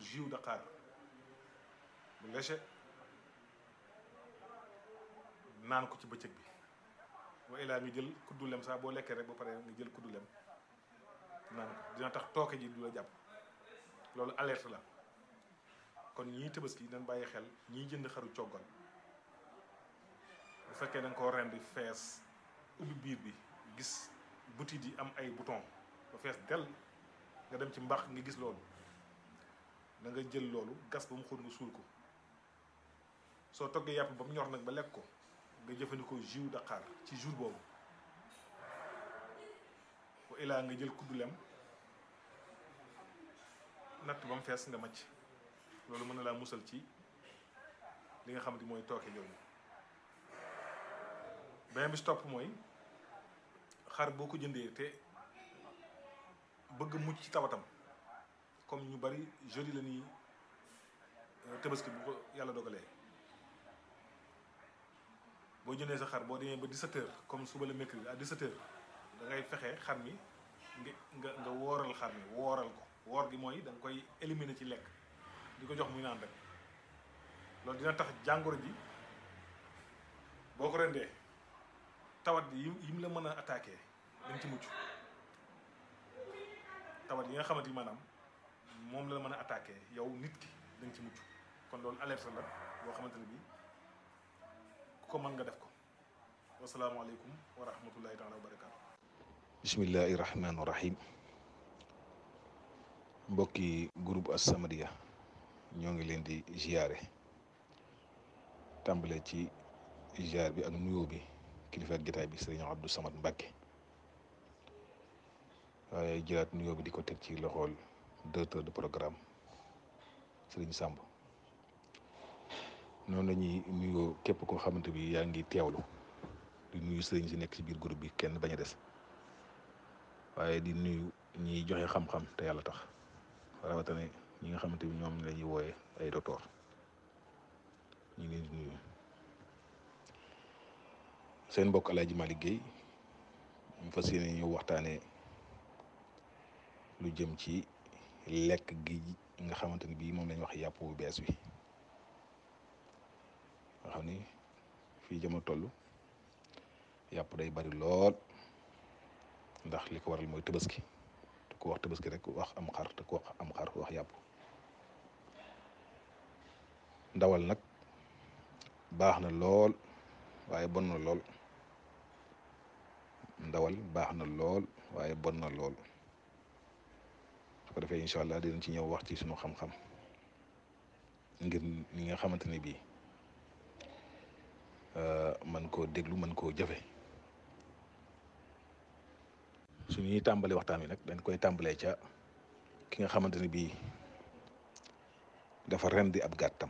jus Dakar bu léger naan ko ci bëccëg bi wa ilaa nga jël kuddu lem saa boo lekkee rek ba pare nga jël kuddu lem naan ko dina tax tooke ji du la jàpp loolu alerte la kon ñii tabaski dañ bàyyi xel ñiy jënd xaru coggal bu fekkee da nga koo rendi fees ubbi biir bi gis butit yi am ay bouton ba fees del nga dem ci mbax nga gis loolu da nga jël loolu gas ba mu xóot nga suul ko soo toggee yàpp ba mu ñor nag ba lekk ko nga jëfandikoo jus Dakar ci jour boobu wa ilaa nga jël kuddu lem natt ba mu fees nga macc loolu mën na laa musal ci li nga xamante mooy tooke jooju beneen bi si topp mooy xar boo ko jëndee te bëgg mucc ci tawatam comme ñu bari jeudi la nii tabaski bu ko yàlla dogalee boo jëndee sa xar boo demee ba 17h comme suba la mercredi à 17h da ngay fexe xar mi nga nga nga wooral xar mi wooral ko woor gi mooy da nga koy éliminer ci lekk di ko jox muy naan rek loolu dina tax jàngoro ji boo ko rendee tawat yi yi mu la mën a attaqué dañ ci mucc tawat yi nga xamante ni maanaam moom la mën a attaqué yow nit ki dañ ci mucc kon loolu alerte la boo xamante ne bii ku ko mën nga def ko wasalaamaaleykum wa rahmatullahi taala wa barakaatu. bismillahi rahmaani rahim mbokki groupe As-Samadiyya ñoo ngi leen di ziare tàmbale ci ziar bi ak nuyoo bi kilifa ak jotaay bi sëriñ Abdou Samad Mbacke waaye jëlaat nuyoo bi di ko teg ci loxool directeur de programme sëriñ Samb noonu la ñuy nuyoo képp koo xamante bi yaa ngi teewlu di nuyu sëriñ si nekk ci biir groupe bi kenn bañ a des waaye di nuyu ñiy joxe xam-xam te yàlla tax rawatina ñi nga xamante bi ñoom la ñuy wooye ay docteur ñu ngi leen di nuyu seen mbokk Alaaji Malick Guèye ñu fas yéene ñu waxtaanee lu jëm ci lekk gi nga xamante ni bii moom lañ wax yàpp bu bees wi nga xam ni fii jamono toll yàpp day bari lool ndax li ko waral mooy tabaski te ku wax tabaski rek wax am xar te ku wax am xar wax yàpp ndawal nag baax na lool waaye bon na lool ndawal baax na lool waaye bon na lool su ko defee incha allah dinañ ci ñëw wax ci sunu xam-xam ngir ñi nga xamante ne bii man koo déglu man koo jëfe su ñuy tàmbalee waxtaan wi nag dañ koy tàmbalee ca ki nga xamante ne bii dafa rendi ab gàttam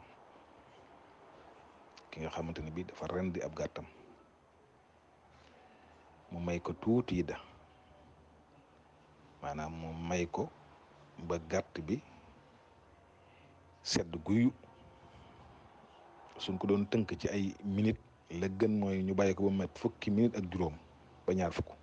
ki nga xamante ne bii dafa rendi ab gàttam mu may ko tuuti yi da maanaam mu may ko ba gàtt bi sedd guyu suñ ko doon tënk ci ay minute la gën mooy ñu bàyyi ko ba mat fukki minute ak juróom ba ñaar fukk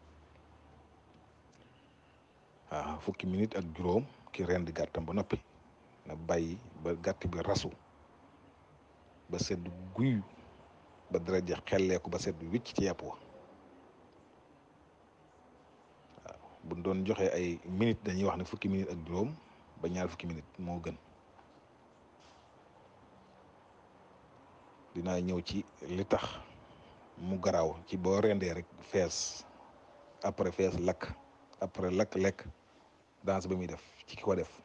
waaw fukki minute ak juróom ki rendi gàttam ba noppi na bàyyi ba gàtt bi rasu ba sedd guyu ba dara ja xelleeku ba sedd wicc ci yàpp wa waaw buñ doon joxe ay minute dañuy wax ne fukki minute ak juróom ba ñaar fukki minute moo gën dinaa ñëw ci li tax mu garaaw ci boo rendee rek fees après fees lakk après lakk lekk danse ba muy def ci ki ko def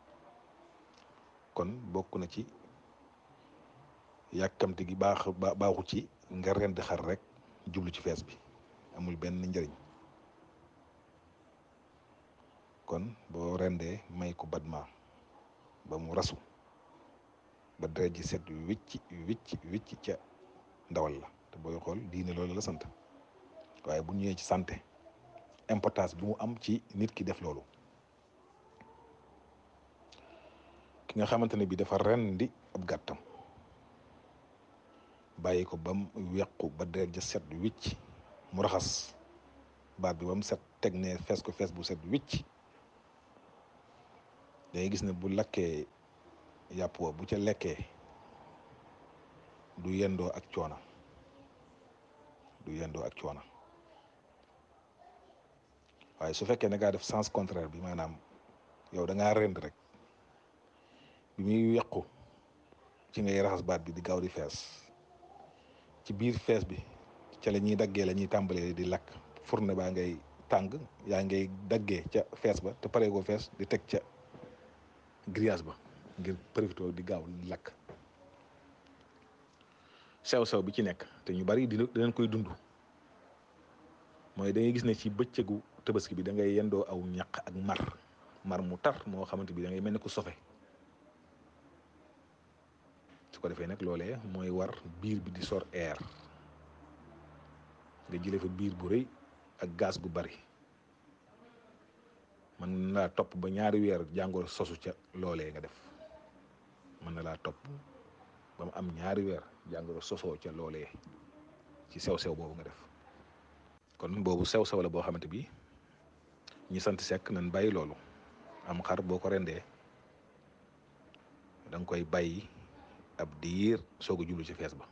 kon bokk na ci yàkkamti gi baax baaxu ci nga rend xar rek jublu ci fees bi amul benn njëriñ kon boo rendee may ko badma ba mu rasu ba deret ji set wicc wicc wicc ca ndawal la te booy xool diine loolu la sant waaye bu ñëwee ci santé importance bi mu am ci nit ki def loolu ki nga xamante ne bi dafa rendi ab gàttam bàyyi ko ba mu wequ ba deret ja set wicc mu raxas baat bi ba mu set teg ne fees ko fees bu set wicc dangay gis ne bu lakkee yàpp wa bu ca lekkee du yendoo ak coona du yendoo ak coona waaye su fekkee ne ngaa def sens contraire bi maanaam yow da ngaa rend rek bi muy yàqu ci ngay raxas baat bi di gaaw di fees ci biir fees bi ca la ñuy daggee la ñuy tàmbalee di lakk fourne baa ngay tàng yaa ngay daggee ca fees ba te paree ko fees di teg ca grillage ba ngir profité di gaaw di lakk sew-sew bi ci nekk te ñu bari dina dinañ koy dund mooy da ngay gis ne ci bëccëgu tabaski bi da ngay yendoo aw ñaq ak mar mar mu tar moo xamante bi da ngay mel ne ku sofe su ko defee nag loolee mooy war biir bi di sor air nga jële fa biir bu rëy ak gaz gu bari mën na laa topp ba ñaari weer jàngoro sosu ca loolee nga def mën na laa topp ba mu am ñaari weer jàngoro sosoo ca loolee ci sew-sew boobu nga def kon boobu sew-sew la boo xamante bi ñi sant sekk nañ bàyyi loolu am xar boo ko rendee da nga koy bàyyi ab diir soog a jublu ci fees ba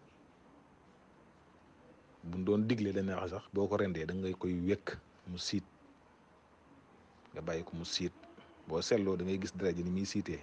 buñ doon digle dañ wax sax boo ko rendee da ngay koy wékk mu siit nga bàyyi ko mu siit boo seetloo da ngay gis deret ji ni muy siitee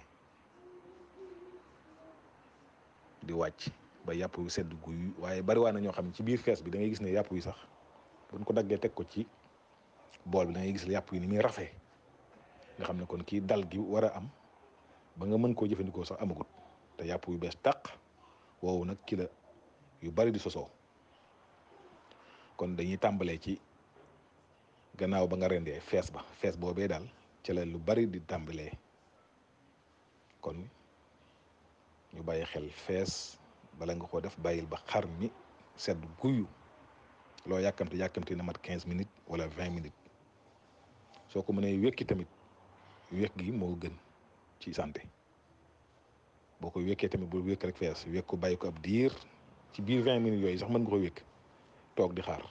di wàcc ba yàpp wi sedd guy waaye bariwaa na ñoo xam ne ci biir fees bi da ngay gis ne yàpp wi sax buñ ko daggee teg ko ci bool bi da ngay gis ne yàpp wi ni muy rafee nga xam ne kon kii dal gi war a am ba nga mën koo jëfandikoo sax amagut te yàpp yu bees tàq woowu nag ki la yu bari di sosoo kon dañuy tàmbalee ci gannaaw ba nga rendee fees ba fees boobee daal ci la lu bari di tàmbalee kon ñu bàyyi xel fees bala nga ko def bàyyil ba xar mi sedd guyu loo yàkkamte yàkkamte na mat quinze minutes wala vingt minutes soo ko mënee wékki tamit wékk gi moo gën ci santé boo ko wékkee tamit bul wékk rek fees wékk ko bàyyi ko ab diir ci biir vingt minutes yooyu sax mën nga ko wékk toog di xaar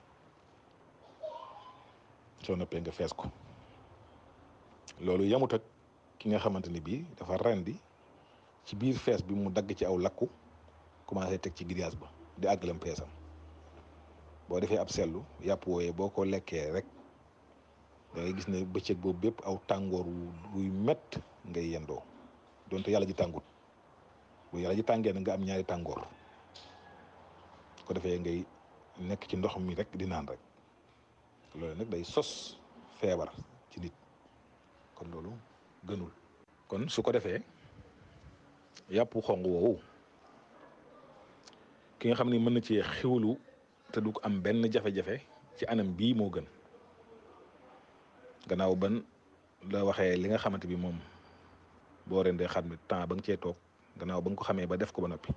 soo noppee nga fees ko loolu yamut ak ki nga xamante ni bii dafa rendi ci biir fees bi mu dagg ci aw lakku commencé teg ci grillage ba di àggalam feesam boo defee ab sellu yàpp wooyee boo ko lekkee rek da ngay gis ne bëccëg boobu bépp aw tàngoor wuy mett ngay yendoo donte yàlla ji tàngut bu yàlla ji tàngee na nga am ñaari tàngoor ko defee ngay nekk ci ndox mi rek di naan rek loolu nag day sos feebar ci nit kon loolu gënul kon su ko defee yàpp xong woowu ki nga xam ni mën na ci xiwlu te du ko am benn jafe-jafe ci anam bii moo gën gannaaw ban la waxee li nga xamante bi moom boo rendee xar mi temps ba nga cee toog gannaaw ba nga ko xamee ba def ko ba noppi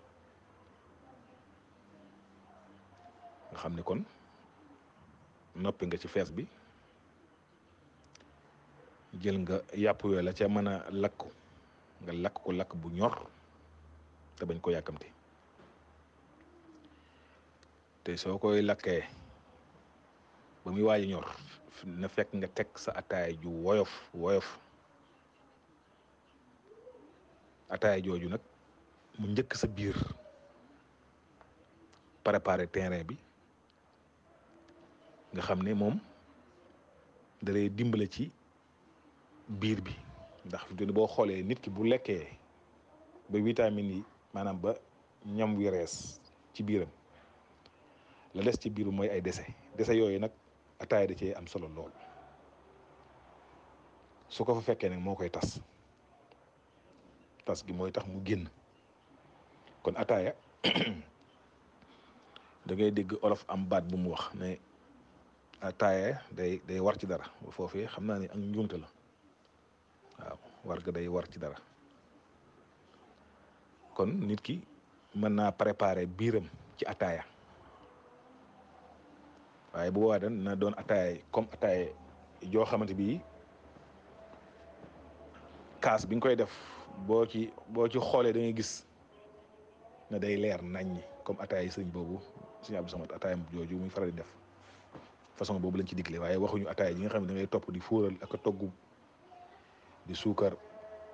nga xam ni kon noppi nga ci fees bi jël nga yàpp yooyu la ca mën a lakk nga lakk ko lakk bu ñor te bañ ko yàkkamti te soo koy lakkee ba muy waaj ñor na fekk nga teg sa ataay ju woyof woyof ataay jooju nag mu njëkk sa biir préparer terrain bi nga xam ne moom da lay dimbale ci biir bi ndax fi boo xoolee nit ki bu lekkee ba vitamines yi maanaam ba ñam wi rees ci biiram la des ci biiru mooy ay dese dese yooyu nag ataaya da cee am solo lool su ko fa fekkee nag moo koy tas tas gi mooy tax mu génn kon ataaya da ngay dégg olof am baat bu mu wax ne ataaya day day war ci dara bu foofee xam naa ne ak njuumte la waaw war ga day war ci dara kon nit ki mën naa préparer biiram ci ataaya waaye bu boobaa dan na doon ataaya comme ataaya joo xamante bi kaas bi nga koy def boo ci boo ci xoolee da ngay gis ne day leer naññi comme ataaya yi sëñ boobu sëñ Abdou Samad ataaya jooju muy faral di def façon boobu lañ ci digle waaye waxuñu ataaya yi nga xam ne da ngay topp di fóoral ak a togg di suukar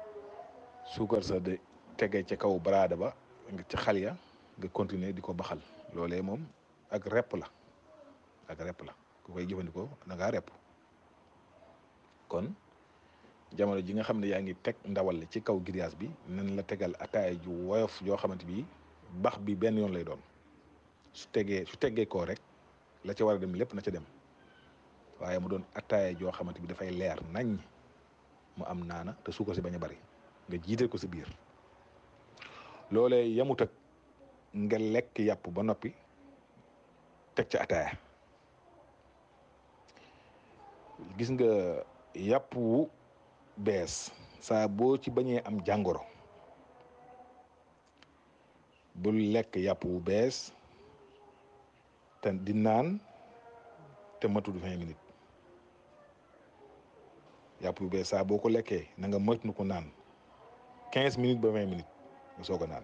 suukar sa de tege ca kaw baraada ba nga ci xal ya nga continuer di ko baxal loolee moom ak repp la ak repp la ku koy jëfandikoo da ngaa repp kon jamono ji nga xam ne yaa ngi teg ndawal li ci kaw grillage bi nan la tegal ataaya ju woyof joo xamante bi bax bi benn yoon lay doon su tegee su teggee koo rek la ca war a dem lépp na ca dem waaye mu doon ataaya joo xamante bi dafay leer nañ mu am naana te suukar si bañ a bari nga jiital ko si biir loolee yamut ak nga lekk yàpp ba noppi teg ca ataaya gis nga yàpp wu bees saa boo ci bañee am jàngoro bul lekk yàpp wu bees te di naan te matul vingt minutes yàpp wu bees saa boo ko lekkee na nga moytu ko naan quinze minutes ba vingt minutes nga soog a naan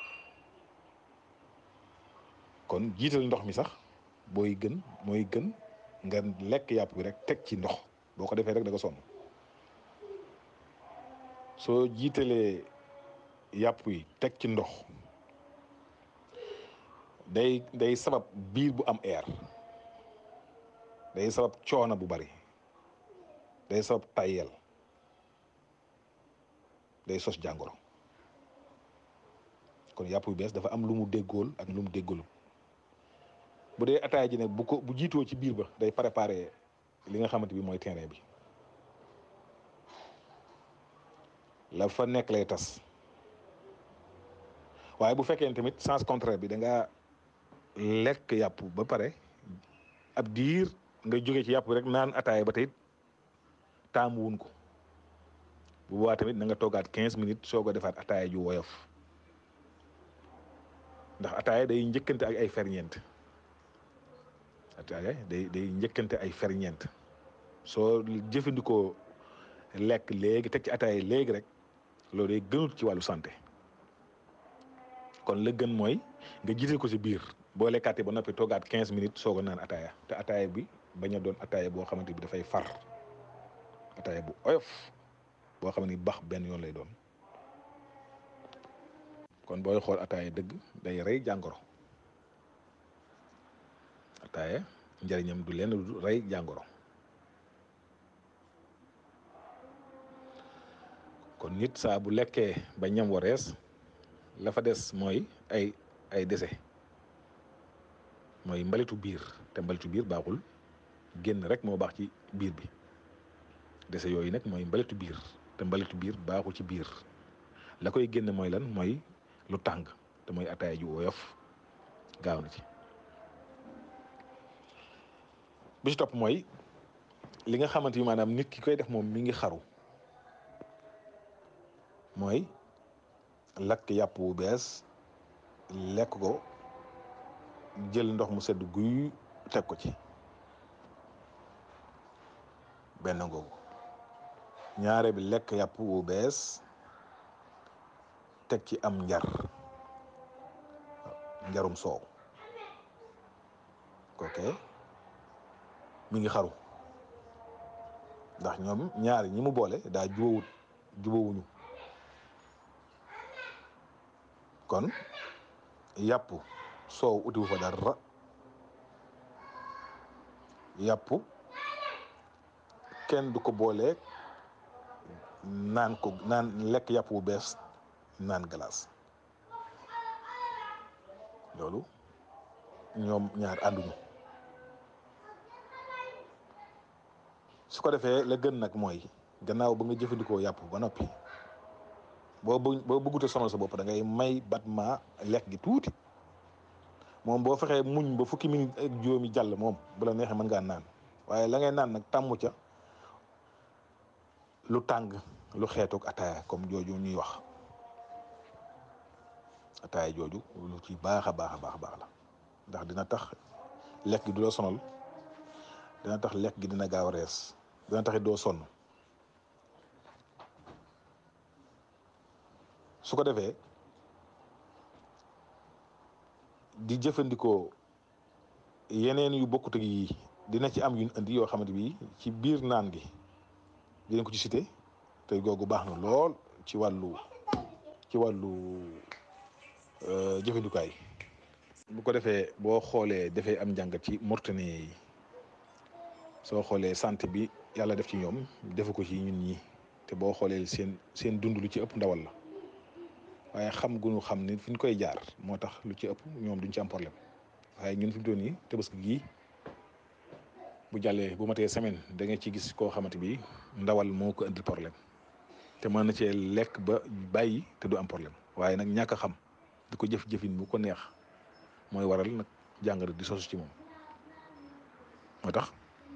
kon jiital ndox mi sax booy gën mooy gën nga lekk yàpp bi rek teg ci ndox boo ko defee rek da nga sonn soo jiitalee yàpp yi teg ci ndox day day sabab biir bu am air day sabab coono bu bari day sabab tayel day sos jàngoro kon yàpp yu bees dafa am lu mu déggool ak lu mu déggoolu bu dee ataaya ji ne bu ko bu jiitoo ci biir ba day préparer li nga xamante bi mooy terrain bi la fa nekk lay tas waaye bu fekkee tamit sens contraire bi da nga lekk yàpp ba pare ab diir nga jóge ci yàpp bi rek naan ataaya ba tey taamu wun ko bu boobaa tamit na nga toogaat quinze minutes soog a defaat ataaya ju woyof ndax ataaya day njëkkante ak ay ferñeent ataaya day day njëkkante ay ferñeent soo jëfandikoo lekk léegi teg ci ataaya léegi rek loolu day gënut ci wàllu santé kon la gën mooy nga jiital ko ci biir boo lekkaatee ba noppi toogaat quinze minutes soog a naan ataaya te ataaya bi bañ a doon ataaya boo xamante bi dafay far ataaya bu oyof boo xam ni bax benn yoon lay doon kon booy xool ataaya dëgg day rey jàngoro ataaya njëriñam du lenn du rey jàngoro kon nit saa bu lekkee ba ñam warees la fa des mooy ay ay dese mooy mbalitu biir te mbalitu biir baaxul génn rek moo baax ci biir bi dese yooyu nag mooy mbalitu biir te mbalitu biir baaxul ci biir la koy génn mooy lan mooy lu tàng te mooy ataaya ju woyof gaaw na ci bi ci topp mooy li nga xamante ni maanaam nit ki koy def moom mi ngi xaru mooy lakk yàpp wu bees lekk ko jël ndox mu sedd guy teg ko ci benn ngoogu ñaare bi lekk yàpp wu bees teg ci am njar njarum soow ok mi ngi xaru ndax ñoom ñaari ñi mu boole daa jubawut jubawuñu kon yàpp soow utiwu fa dara yàpp kenn du ko boolee naan ko naan lekk yàpp bu bees naan glace loolu ñoom ñaar ànduñu su ko defee la gën nag mooy gannaaw ba nga jëfandikoo yàpp ba noppi boo bëgg boo bëggut a sonal sa bopp da ngay may batma lekk gi tuuti moom boo fexee muñ ba fukki minute ak juróomi jàll moom bu la neexee mën ngaa naan waaye la ngay naan nag tàmmu ca lu tàng lu xeetoog ataaya comme jooju ñuy wax ataaya jooju lu ci baax a baax a baax a baax la ndax dina tax lekk gi du la sonal dina tax lekk gi dina gaaw a rees dina tax it doo sonn su ko defee di jëfandikoo yeneen yu bokkut ak yi dina ci am yu indi yoo xamante bi ci biir naan gi dinañ ko ci cité te googu baax na lool ci wàllu ci wàllu jëfandukaay bu ko defee boo xoolee dafay am njàngat ci Mauritanie yi soo xoolee santé bi yàlla def ci ñoom defu ko ci ñun ñi te boo xoolee seen seen dund lu ci ëpp ndawal la waaye xam gu ñu xam ni fi ñu koy jaar moo tax lu ci ëpp ñoom duñ ci am problème waaye ñun fi mu toll nii tabaski gii bu jàllee bu matee semaine da nga ci gis koo xamante bi ndawal moo ko indil problème te mën na cee lekk ba bàyyi te du am problème waaye nag ñàkk a xam di ko jëf-jëfin bu ko neex mooy waral nag jàngoro di sosu ci moom moo tax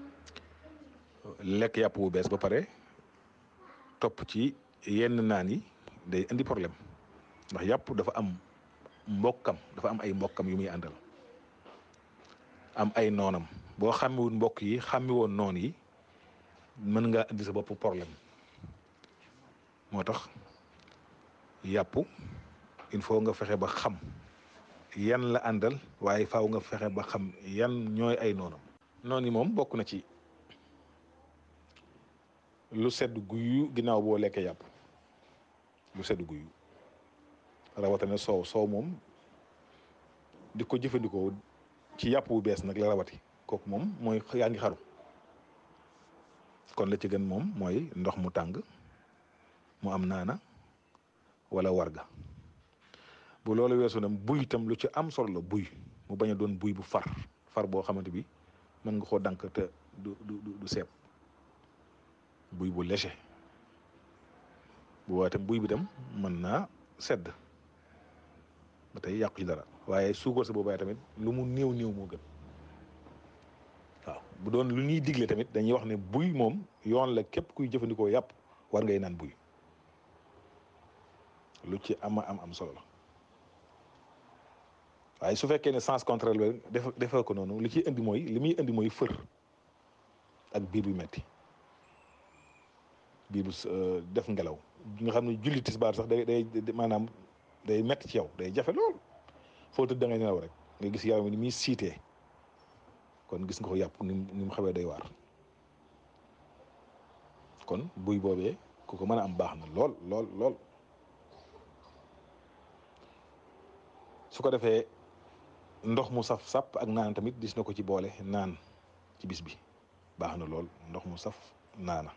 lekk yàpp bu bees ba pare topp ci yenn naan yi day indi problème ndax yàpp dafa am mbokkam dafa am ay mbokkam yu muy àndal am ay noonam boo xàmmiwul mbokk yi xàmmi woon noon yi mën nga indi sa bopp problème moo tax yàpp il faut nga fexe ba xam yan la àndal waaye faaw nga fexe ba xam yan ñooy ay noonam noon yi moom bokk na ci lu sedd guyu ginnaaw boo lekkee yàpp lu sedd guyu rawatina soow soow moom di ko jëfandikoo ci yàpp bu bees nag la rawati kooku moom mooy yaa ngi xaru kon la ci gën moom mooy ndox mu tàng mu am naana wala warga bu loolu weesu nag buy itam lu ci am solo la buy mu bañ a doon buy bu far far boo xamante bi mën nga koo dànk te du du du seeb buy bu léger bu boobaa itam buy bi tam mën naa sedd ba tey yàqu ci dara waaye suukar sa boobaa tamit lu mu néew néew moo gën waaw bu doon lu ñuy digle tamit dañuy wax ne buy moom yoon la képp kuy jëfandikoo yàpp war ngay naan buy lu ci ama am am solo la waaye su fekkee ne sens contraire la def defee ko noonu li ciy indi mooy li muy indi mooy fër ak biir bu metti biir bu def ngelaw nga xam ne julli tisbaar sax day day maanaam day metti ci yow day jafe lool foo tëdd da ngay nelaw rek nga gis yaram ni muy siitee kon gis nga ko yàpp ni ni mu xawee day waar kon buy boobee ku ko mën a am baax na lool lool lool su ko defee ndox mu saf sàpp ak naan tamit gis na ko ci boole naan ci bis bi baax na lool ndox mu saf naana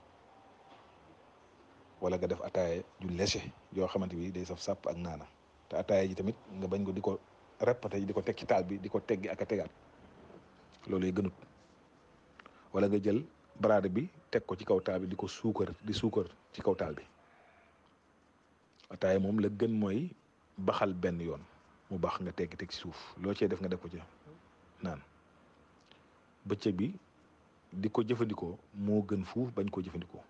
wala nga def ataaya ju léger yoo xamante bi day saf sàpp ak naana te ataaya ji tamit nga bañ ko di ko répété di ko teg ci taal bi di ko teggi ak a tegaat loolu yi gënut wala nga jël baraade bi teg ko ci kaw taal bi di ko suukar di suukar ci kaw taal bi ataaya moom la gën mooy baxal benn yoon mu baax nga teggi teg ci suuf loo cee def nga def ko ci naan bëccëg bi di ko jëfandikoo moo gën fuuf bañ koo jëfandikoo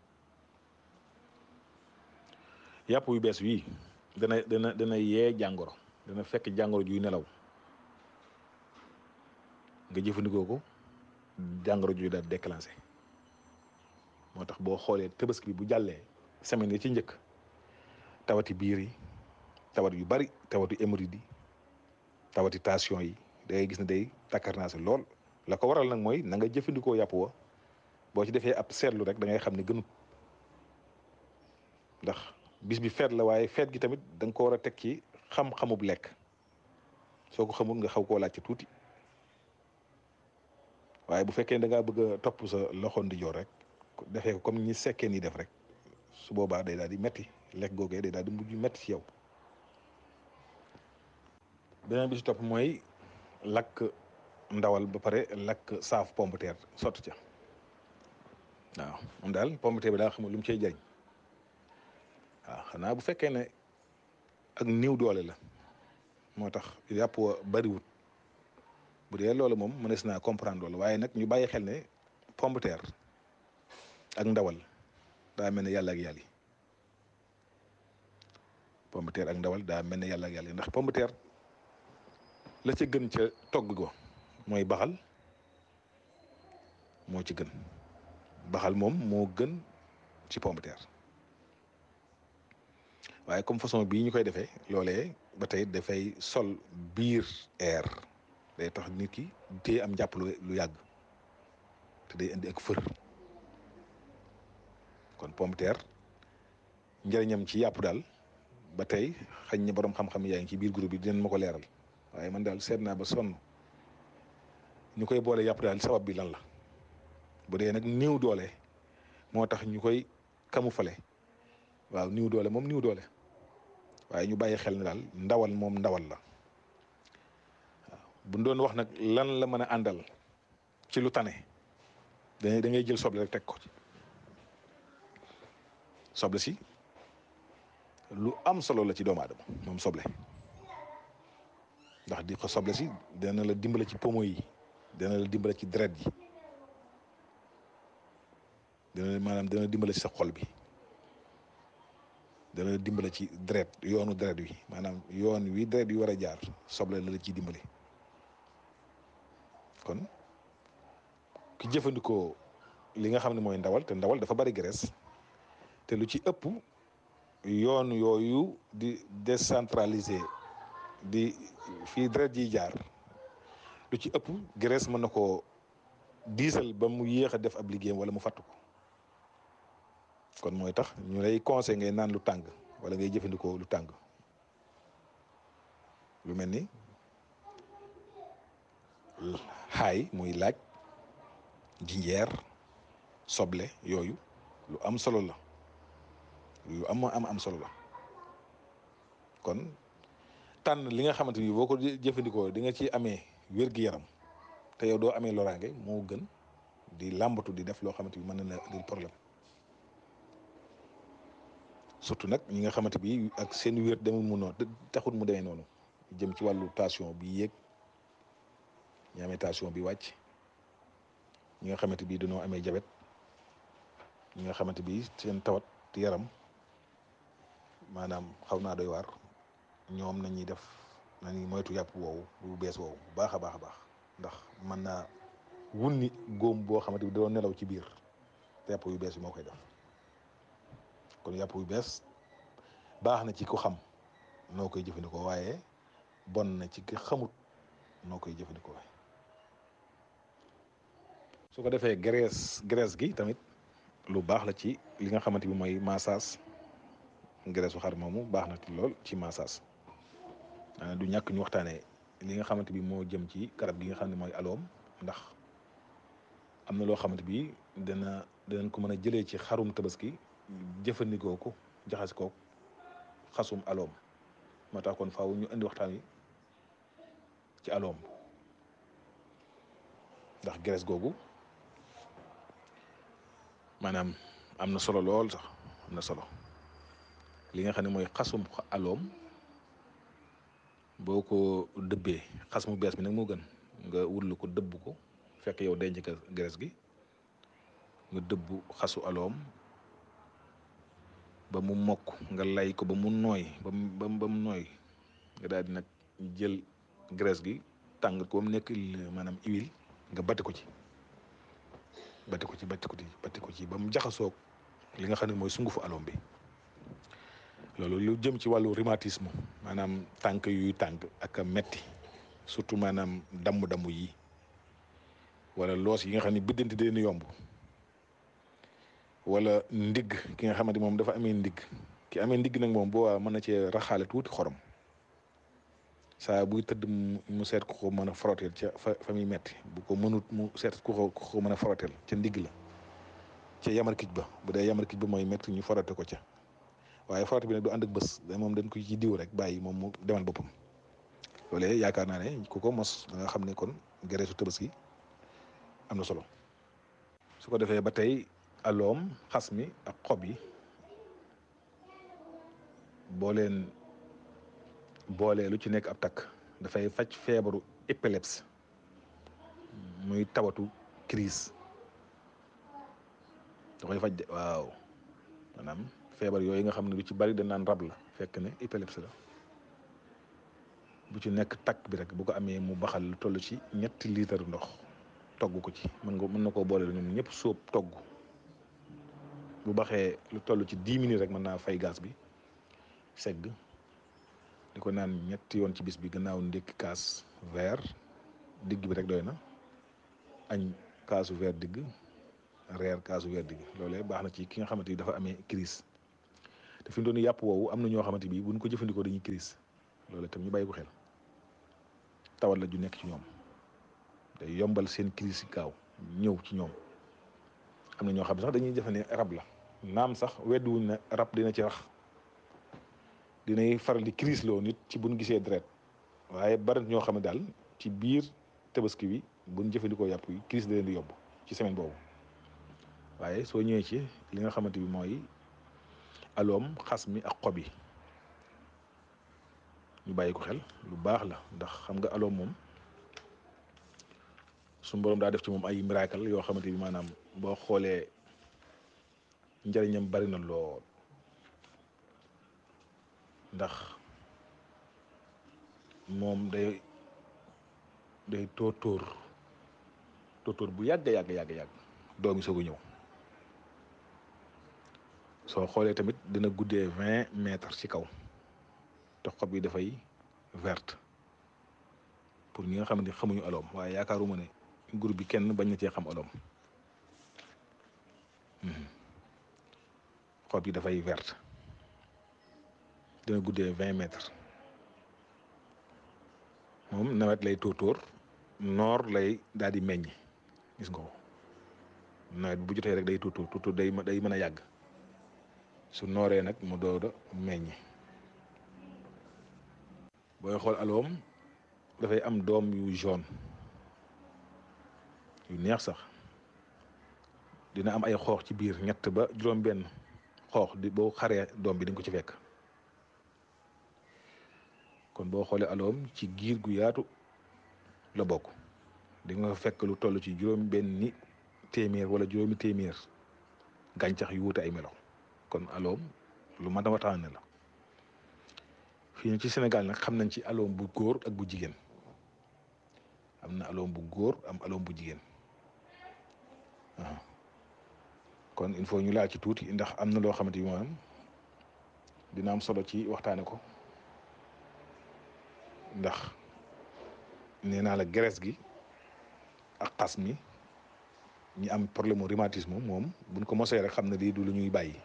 yàpp yu bees wii dana dana dana yee jàngoro dana fekk jàngoro juy nelaw nga jëfandikoo ko jàngoro juy daal déclenché moo tax boo xoolee tabaski bi bu jàllee semaine yi ci njëkk tawati biir yi tawat yu bari tawatu hémorroïde yi tawati tension yi da ngay gis ne day takkarnaase lool la ko waral nag mooy na nga jëfandikoo yàpp wa boo ci defee ab seetlu rek da ngay xam ne gënut ndax bis bi feet la waaye feet gi tamit da nga ko war a teg ci xam-xamub lekk soo ko xamul nga xaw koo laaj ci tuuti waaye bu fekkee da ngaa bëgg a topp sa loxo ndijoor rek defee ko comme ñi sekkee nii def rek su boobaa day daal di metti lekk googee day daal di mujj metti ci yow beneen bi ci topp mooy lakk ndawal ba pare lakk saaf pomme de terre sotti ca waaw moom daal pomme de terre bi daal xamul lu mu cay jariñ waaw xanaa bu fekkee ne ak néew doole la moo tax yàpp wa bariwut bu dee loolu moom mënees naa comprendre loolu waaye nag ñu bàyyi xel ne pomme de terre ak ndawal daa mel ne yàlla ak yàlla yi pomme de terre ak ndawal daa mel ne yàlla ak yàlla yi ndax pomme de terre la ca gën ca togg go mooy baxal moo ci gën baxal moom moo gën ci pomme de terre waaye comme façon bii ñu koy defee loolee ba tey dafay sol biir air day tax nit ki téye am njàpp lu yàgg te day indi ak fër kon pomme de terre njëriñam ci yàpp daal ba tey xañ na borom xam-xam yaa ngi ci biir groupe bi dinañ ma ko leeral waaye man daal seet naa ba sonn ñu koy boole yàpp daal sabab bi lan la bu dee nag néew doole moo tax ñu koy camoufler waaw néew doole moom néew doole waaye ñu bàyyi xel ne daal ndawal moom ndawal la waaw bu ñu doon wax nag lan la mën a àndal ci lu tane da da ngay jël soble rek teg ko ci soble si lu am solo la ci doomu aadama moom soble ndax di ko soble si dana la dimbale ci pomo yi dana la dimbale ci deret yi dana maanaam dana dimbale ci sa xol bi dana la dimbale ci deret yoonu deret wi maanaam yoon wi deret wi war a jaar soble la la ciy dimbale kon ki jëfandikoo li nga xam ne mooy ndawal te ndawal dafa bari graisse te lu ci ëpp yoon yooyu di décentraliser di fii deret yi jaar lu ci ëpp graisse mën na koo diisal ba mu yéex a def ab liggéeyam wala mu fàttu ko kon mooy tax ñu lay conseil ngay naan lu tàng wala ngay jëfandikoo lu tàng lu mel ni xaay muy laaj jinjeer soble yooyu lu am solo la yu am am am solo la kon tànn li nga xamante ni boo ko jëfandikoo di nga ci amee wér-gi-yaram te yow doo amee loraange moo gën di làmbatu di def loo xamante ni mën na la di problème surtout nag ñi nga xamante bi ak seen wér demul mu noonu taxut mu demee noonu jëm ci wàllu tension bi yéeg ñi amee tension bi wàcc ñi nga xamante bi dañoo amee jabet ñi nga xamante bi seen tawat yaram maanaam xaw naa doy waar ñoom nañuy def nañuy moytu yàpp woowu bu bees woowu bu baax a baax a baax ndax mën naa wunni góom boo xamante bi doon nelaw ci biir te yàpp yu bees bi moo koy def kon yàpp yu bees baax na ci ku xam noo koy jëfandikoo waaye bon na ci ki xamut noo koy jëfandikoo su ko defee graisse graisse gi tamit lu baax la ci li nga xamante bi mooy massage graisse su xar moomu baax na ci lool ci massage du ñàkk ñu waxtaanee li nga xamante bi moo jëm ci garab gi nga xam ne mooy aloom ndax am na loo xamante bi dana danañ ko mën a jëlee ci xarum tabaski jëfandikoo ko jaxas ko xasum aloom moo tax kon faaw ñu indi waxtaan wi ci aloom ndax graisse googu maanaam am na solo lool sax am na solo li nga xam ne mooy xasum aloom boo ko dëbbee xas mu bees bi nag moo gën nga wutlu ko dëbb ko fekk yow denc ka graisse gi nga dëbb xasu aloom ba mu mokk nga lay ko ba mu nooy ba mu ba mu nooy nga daal di nag jël graisse gi tàng ko ba mu nekk maanaam huile nga batti ko ci batti ko ci batti ko ci batti ko ci ba mu jaxasoog li nga xam ne mooy sungufu aloom bi loolu lu jëm ci wàllu rhumatisme maanaam tànk yuy tànk ak a metti surtout maanaam damm-damm yi wala loos yi nga xam ne biddanti deen yomb wala ndigg ki nga xamante moom dafa amee ndigg ki amee ndigg nag moom boo waa mën na cee raxaale tuuti xorom saa buy tëdd mu seet ku ko mën a froteel ca fa fa muy metti bu ko mënut mu seet ku ko ku ko mën a froteel ca ndigg la ca yamar kij ba bu dee yamar kij ba mooy metti ñu frotte ko ca waaye frotte bi nag du ànd ak bés da moom dañ ko ci diw rek bàyyi moom mu demal boppam loolee yaakaar naa ne ku ko mos da nga xam ne kon gereesu Tabaski am na solo su ko defee ba tey aloom xas mi ak xob yi boo leen boolee lu ci nekk ab takk dafay faj feebaru épilepsie muy tawatu crise da koy faj de waaw maanaam feebar yooyu nga xam ne lu ci bari dañ naan rab la fekk ne épilepsie la bu ci nekk takk bi rek bu ko amee mu baxal lu toll ci ñetti litre ndox togg ko ci mën nga mën na koo boole ñoom ñëpp sóob togg bu baxee lu toll ci dix minutes rek mën naa fay gaz bi segg di ko naan ñetti yoon ci bis bi gannaaw ndékki kaas verre digg bi rek doy na añ kaasu verre digg reer kaasu verre digg loolee baax na ci ki nga xamante ni dafa amee crise te te fi mu doon yàpp woowu am na ñoo xamante bi buñ ko jëfandikoo dañuy crise loolu itam ñu bàyyi ko xel tawat la ju nekk ci ñoom day yombal seen crise gaaw ñëw ci ñoom am na ñoo xam ne sax dañuy defe ne rab la naam sax wedduwuñ ne rab dina ci rax dinay faral di crise loo nit ci buñ gisee deret waaye bari ñoo xam ne daal ci biir tabaski bi buñ jëfandikoo yàpp yi crise da leen di yóbbu ci semaine boobu waaye soo ñëwee ci li nga xamante bi mooy aloom xas mi ak xob yi ñu bàyyi ko xel lu baax la ndax xam nga aloom moom suñu borom daa def ci moom ay miracle yoo xamante bi maanaam boo xoolee njëriñam bari na lool ndax moom day day tóotóor tóotóor bu yàgg yàgg yàgg yàgg doomi soog a ñëw soo xoolee tamit dina guddee vingt mètres ci kaw te xob yi dafay verte pour ñi nga xam ne xamuñu aloom waaye yaakaaruma ne groupe bi kenn bañ na cee xam aloom xob yi dafay verte dina guddee vingt mètres moom nawet lay tóortóor noor lay daal di meññ gis nga ko nawet bu jotee rek day tóortóor tóortóor day day mën a yàgg su nooree nag mu doog a meññ booy xool aloom dafay am doom yu jaune yu neex sax dina am ay xoox ci biir ñett ba juróom-benn xoox di boo xaree doom bi di nga ko ci fekk kon boo xoolee aloom ci giir gu yaatu la bokk di nga fekk lu toll ci juróom-benni téeméer wala juróomi téeméer gàncax yu wuute ay melo kon aloom lu mat a waxtaane la fii ci Sénégal nag xam nañ ci aloom bu góor ak bu jigéen am na aloom bu góor am aloom bu jigéen kon il faut ñu laal ci tuuti ndax am na loo xamante ni maanaam dina am solo ci waxtaane ko ndax nee naa la graisse gi ak xas mi ñi am problème mu rhumatisme moom buñ ko mosee rek xam ne lii du lu ñuy bàyyi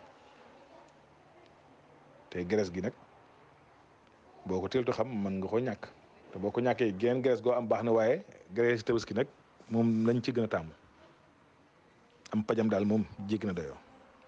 te graisse gi nag boo ko teeltu xam mën nga ko ñàkk te boo ko ñàkkee genn graisse goo am baax na waaye graisse tabaski nag moom lañ ci gën a tàmm am pajam daal moom jéggi na dayoo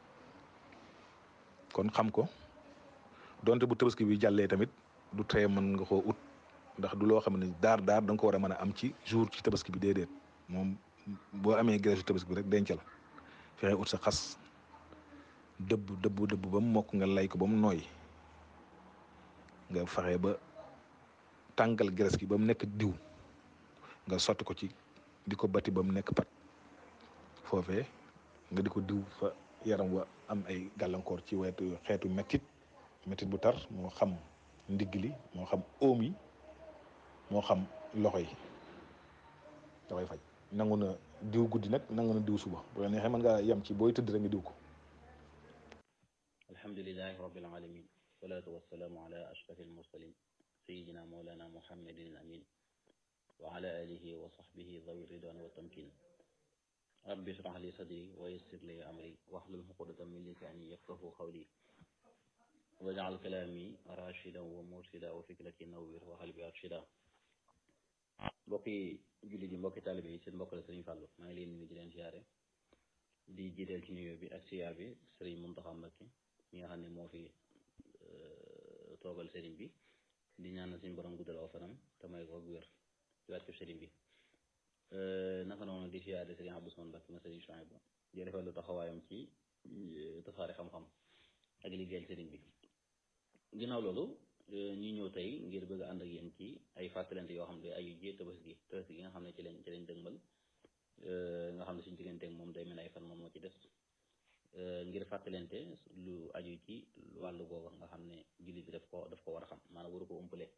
kon xam ko donte bu tabaski bi jàllee tamit du tee mën nga koo ut ndax du loo xam ne daar daar da nga ko war a mën a am ci jour ci tabaski bi déedéet moom boo amee graisse tabaski bi rek dencal fexe ut sa xas dëbb dëbb dëbb ba mu mokk nga lay ko ba mu nooy nga fexe ba tàngal graisse gi ba mu nekk diw nga sotti ko ci di ko bati ba mu nekk pat foofee nga di ko diw fa yaram wa am ay gàllankoor ci wetu xeetu mettit mettit bu tar moo xam ndigg li moo xam óom yi moo xam loxo yi dafay faj nangu na diw guddi nag nangu na diw suba bu la neexee mën ngaa yem ci booy tëdd rek nga diw ko alhamdulilahi rabbil alamin wasalaatu wasalaamu ala ashraf almursalin sayidina mawlana muhammadin al amin wa ala alihi wa sahbihi dhawi ridwan wa tamkin rabbi shrah li sadri wa yassir li amri wahlul uqdatan min lisani yafqahu qawli waj'al kalami rashidan wa mursida wa fikrati nawwir wa qalbi arshida mbokki julli di mbokki taalibe yi seen mbokk la Sëriñ Fàllu maa ngi leen nuyu di leen siyaare di jiiteel ci nuyoo bi ak siyaar bi Sëriñ Muntaxa Mbakke mi nga xam ne moo fi toogal sëriñ bi di ñaanal suñu borom guddal aw fanam te may ko wér ci wàccu sëriñ bi naka noonu di siyaare Sëriñ Abdou Usmaan Mbakke ma Sëriñ Suhaybu di rafetlu taxawaayam ci tasaare xam-xam ak liggéeyal sëriñ bi ginnaaw loolu ñu ñëw tey ngir bëgg a ànd ak yéen ci ay fàttalante yoo xam ne ay ji tabaski tabaski gi nga xam ne ci lañ ci lañ dëgmal nga xam ne suñu digganteeg moom day mel ay fan moom moo ci des ngir fàttalante lu aju ci wàllu googu nga xam ne jullit bi daf ko daf ko war a xam maanaam waru ko umpale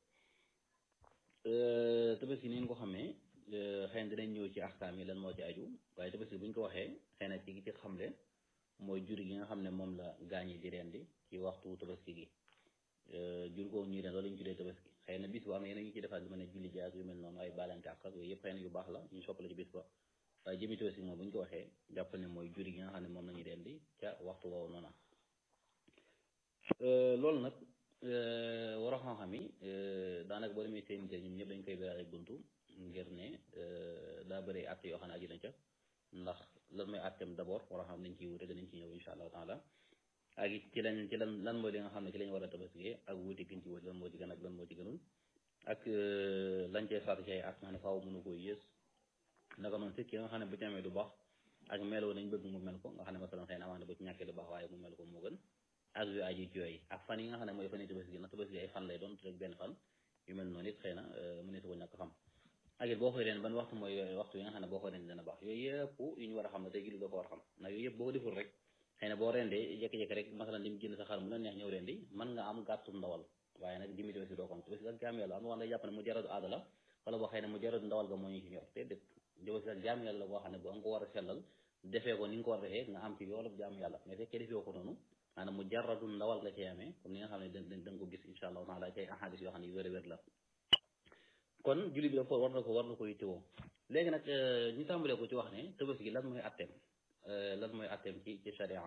tabaski ni nga ko xamee xëy na dinañ ñëw ci axkaam yi lan moo ci aju waaye tabaski bu ñu ko waxee xëy na ci ci xamle mooy jur gi nga xam ne moom la gaañi di rendi ci waxtu tabaski gi jur googu ñuy ren loolu la ñu tuddee tabaski xëy na bis bu am yeneen ñu ci defaat lu mel ne julli jaag yu mel noonu ay baalante ak ak yooyu yëpp xëy na yu baax la ñu soppala ci bis ba waaye jëmi tabaski moom bu ñu ko waxee jàpp ne mooy jur gi nga xam ne moom la ñuy rendi ca waxtu woowu noona loolu nag war a xam-xam yi daanaka boo demee seen ñoom ñëpp dañ koy biraale buntu ngir ne daa bëri àtte yoo xam ne aju na ca ndax lan mooy àtteem d'abord war a xam nañ ciy wute danañ ci ñëw insha allahu taala ak it ci lañ ci lan lan mooy li nga xam ne ci lañ war a tabaskiyee ak wuute giñ ci wuute lan moo ci gën ak lan moo ci gënul ak lañ cee sart ci ay at nga ne faaw mënu koo yées naka noonu si ki nga xam ne bu ci amee du baax ak meloo nañ bëgg mu mel ko nga xam ne masalan xëy na amaana bu ci ñàkkee du baax waaye mu mel ko moo gën ak yu aji ci yooyu ak fan yi nga xam ne mooy fan yi tabaski na tabaski ay fan lay doon rek benn fan yu mel noonu it xëy na mu ne su ko ñàkk xam ak it boo koy leen ban waxtu mooy waxtu yi nga xam ne boo koy leen dana baax yooyu yëpp yu ñu war a xam ne tey gi doo ko war a xam ndax yooyu yëpp boo ko deful rek xëy na boo rendee jékki-jékki rek masalan dim génn sa xar mu la neex ñëw rendi mën nga am gàttum ndawal waaye nag jimi tabaski doo ko am tabaski ak jaam yàlla am na wax ne jàpp ne mu jaradu aada la wala boo xëy ne mu jaradu ndawal ga moo ñu ci ñor te déet tabaski ak jaam yàlla boo xam ne bu nga ko war a sellal defee ko ni nga ko war a defee nga am ci yoolub jaam yàlla mais fekkee defee ko noonu maanaam mu jaradu ndawal nga cay amee comme ni nga xam ne da da nga ko gis insha allahu taala ci ay ahadis yoo xam ne yu wér a wér la kon julli bi dafa war na ko war na ko yittewoo léegi nag ñu tàmbalee ko ci wax ne tabaski gi lan mooy atteem lan mooy atteem ci ci sharia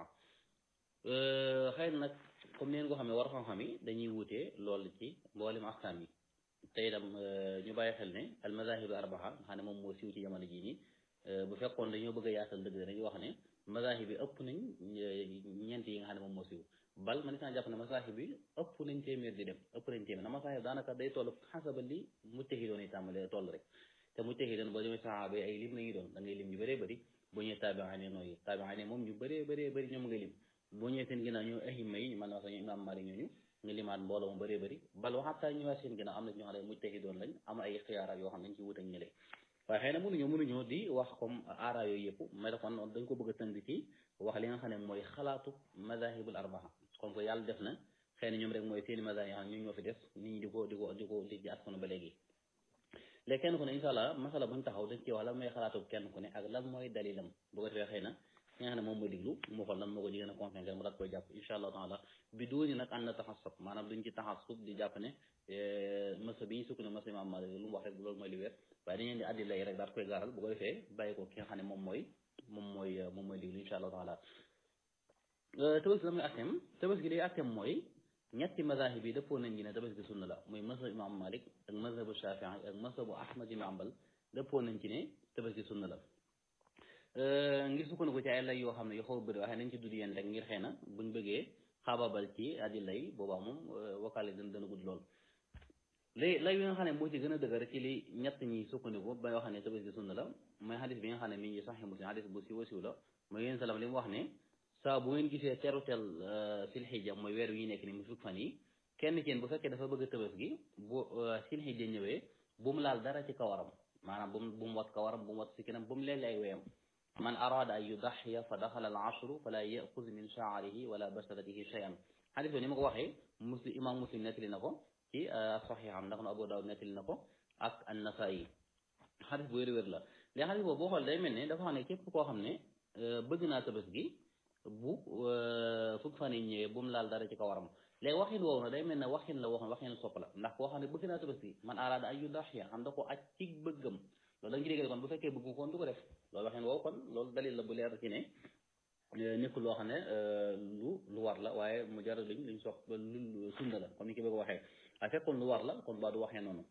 xëy na nag comme neen ko xam ne war xam-xam yi dañuy wutee loolu ci mboolem ahkaam yi te itam ñu bàyyi xel ne al mazahib arbaa nga xam ne moom moo siiw ci jamono jii nii bu fekkoon dañoo bëgg a yaatal dëgg dañuy wax ne mazahib bi ëpp nañ ñeent yi nga xam ne moom moo siiw bal man itam jàpp ne mazahib bi ëpp nañ téeméer di dem ëpp nañ téeméer na mazahib daanaka day toll xasaba li mujtahidoon yi tàmbalee toll rek te mujtahidoon boo demee saxaaba yi ay lim lañuy doon da ngay lim ñu bëree bëri bu ñëwee taabi'aane nooyu taabi'aane moom ñu bëree bëree bëri ñoom nga lim boo ñëwee seen ginnaaw ñu ahimma yi man wax ñu imam Malik ñooñu nga limaat mbooloo mu bëree bëri bal waxataa ñëwaat seen ginnaaw am na ñoo xam ne mujtahidoon lañ am ay xiyaaraat yoo xam ne dañ ci wut ak ñële waaye xëy na mënuñoo mënuñoo di wax comme aara yooyu yëpp mais kon dañ ko bëgg a tënk ci wax li nga xam ne mooy xalaatu madahibul arbaa comme que yàlla def na xëy na ñoom rek mooy seeni madahib yoo xam ne ñu ñoo fi def nit ñi di ko di ko di ko di ci askanu ba léegi léegi kenn ku ne incha allah masala buñ taxaw dañ ci wax lan mooy xalaatu kenn ku ne ak lan mooy dalilam bu ko defee xëy na ki nga xam ne moom mooy diglu mu xool lan moo ko jigéen a convaincre mu daat koy jàpp incha allah taala bi dooni nag ànd na taxasub maanaam duñ ci taxasub di jàpp ne masa bi ñu sukk ne masa imam Malik lu mu wax rek loolu mooy li wér waaye dañu leen di addi lay rek daat koy gaaral bu ko defee bàyyi ko ki nga xam ne moom mooy moom mooy moom mooy diglu incha allah taala tabaski la muy atteem tabaski liy atteem mooy ñetti mazahib yi dëppoo nañ gi ne tabaski sunna la muy mazhab imam Malik ak mazhabu Shafii ak mazhabu Ahmad ibn Hanbal dëppoo nañ ci ne tabaski sunna la ngir sukkandiku ci ay lay yoo xam ne yoo xaw a bëri waaye nañ ci dudd yéen rek ngir xëy na buñ bëggee xaababal ci addi lay boobaa moom wakaale dana dana gudd lool lay lay bi nga xam ne moo ci gën a dëgër ci li ñett ñi sukkandiku ba yoo xam ne tabaski sunna la mooy xadis bi nga xam ne mi ngi Sahih Muslim xadis bu siiw siiw la mooy yéen salam li mu wax ne saa bu ngeen gisee terutel silxija mooy weer wi nekk ni mu fukk fan yi kenn ci yéen bu fekkee dafa bëgg a tabaski bu silxija ñëwee bu mu laal dara ci kawaram maanaam bu mu bu mu wat kawaram bu mu wat sikkinam bu mu leele ay weyam man arada an yudaxiya fa daxala al ashru fala yaxuz min shaarihi wala basharatihi shay'an xadis bi ni ma ko waxee muslim imam muslim nettali na ko ci saxiixam ndax na abu daawud nettali na ko ak an-nasaa'i xadis bu wér-wér la léegi xadis boobu boo xool day mel ne dafa xam ne képp koo xam ne bëgg naa tabaski bu fukk fan yi ñëwee bu mu laal dara ci kawaram léegi waxin woowu na day mel ne waxin la waxoon waxin sopp la ndax koo xam ne bëgg naa tabaski man araada ay yudaxiya xam da ko aj ci bëggam loolu da nga ci dégg kon bu fekkee bëgg kon du ko def loolu waxin woowu kon loolu dalil la bu leer ci ne nekkul loo xam ne lu lu war la waaye mu jar luñ luñ sopp lu sunna la comme ni ki bëgg waxee waaye fekkoon lu war la kon baa du waxee noonu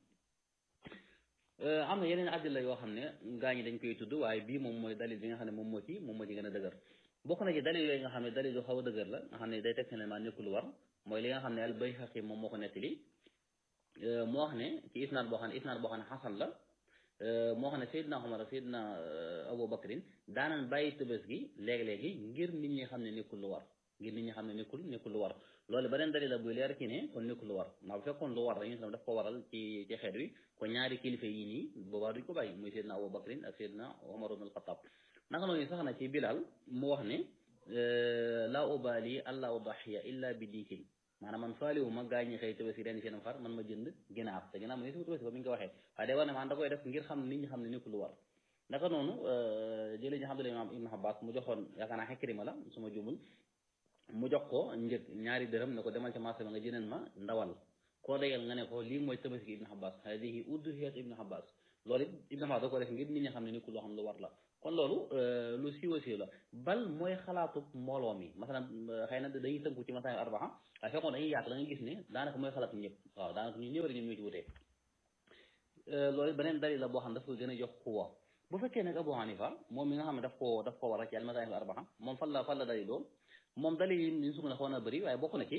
am na yeneen àddil la yoo xam ne gaa ñi dañ koy tudd waaye bii moom mooy dalil bi nga xam ne moom moo ci moom moo ci gën a dëgër bokk na ci dalil yooyu nga xam ne dalil yu xaw a dëgër la nga xam ne day teg ne maa nekkul lu war mooy li nga xam ne al Bayhaqi moom moo ko nettali moo wax ne ci isnaad boo xam ne isnaad boo xam ne xasan la moo xam ne Seydina Omar Seydina Abu Bakrin daanan bàyyi tëbës gi léegi-léegi ngir nit ñi xam ne nekkul lu war ngir nit ñi xam ne nekkul nekkul lu war loolu beneen dalil la buy leer ci ne kon nekkul lu war ndax bu fekkoon lu war dañu sam daf ko waral ci ci xeet wi kon ñaari kilifa yi nii boobaa duñ ko bàyyi muy Seydina Abu Bakrin ak Seydina Omar ibn al-Khattab naka noonu sax na ci Bilal mu wax ne laa ubaali alla udaxiya illa bi diikin maanaam man faaliwu ma gaa ñi xëy tabaski ren seen xar man ma jënd ginaar te ginaar ma ne si tabaski ba mi ngi ko waxee waaye day war ne man da koy def ngir xam nit ñi xam ne nekkul lu war naka noonu jëlee ñu xam ne imaam Ibn Abbas mu joxoon yaakaar naa Ikrima la su ma jumul mu jox ko njëg ñaari dërëm ne ko demal ca marché ba nga jëneen ma ndawal koo dayal nga ne ko lii mooy tabaski Ibn Abbas hadihi udhiyat Ibn Abbas loolu it Ibn Abbas da ko def ngir nit ñi xam ne nekkul loo xam lu war la kon loolu lu siiwa siiw la bal mooy xalaatu mbooloo mi masalan xëy na dañuy tënku ci masalan arbaa waaye fekkoon dañuy yaatu da ngay gis ne daanaka mooy xalaat ñëpp waaw daanaka ñu ñëw rek ñoom ñoo ci wutee loolu beneen dalil la boo xam ne daf ko gën a jox xuwa bu fekkee nag Abu Hanifa moom mi nga xam ne daf koo daf koo war a ci al-mazaahib al-arbaa moom fan la fan la daliloo moom dalil yi ñu sukk na xaw na bëri waaye bokk na ci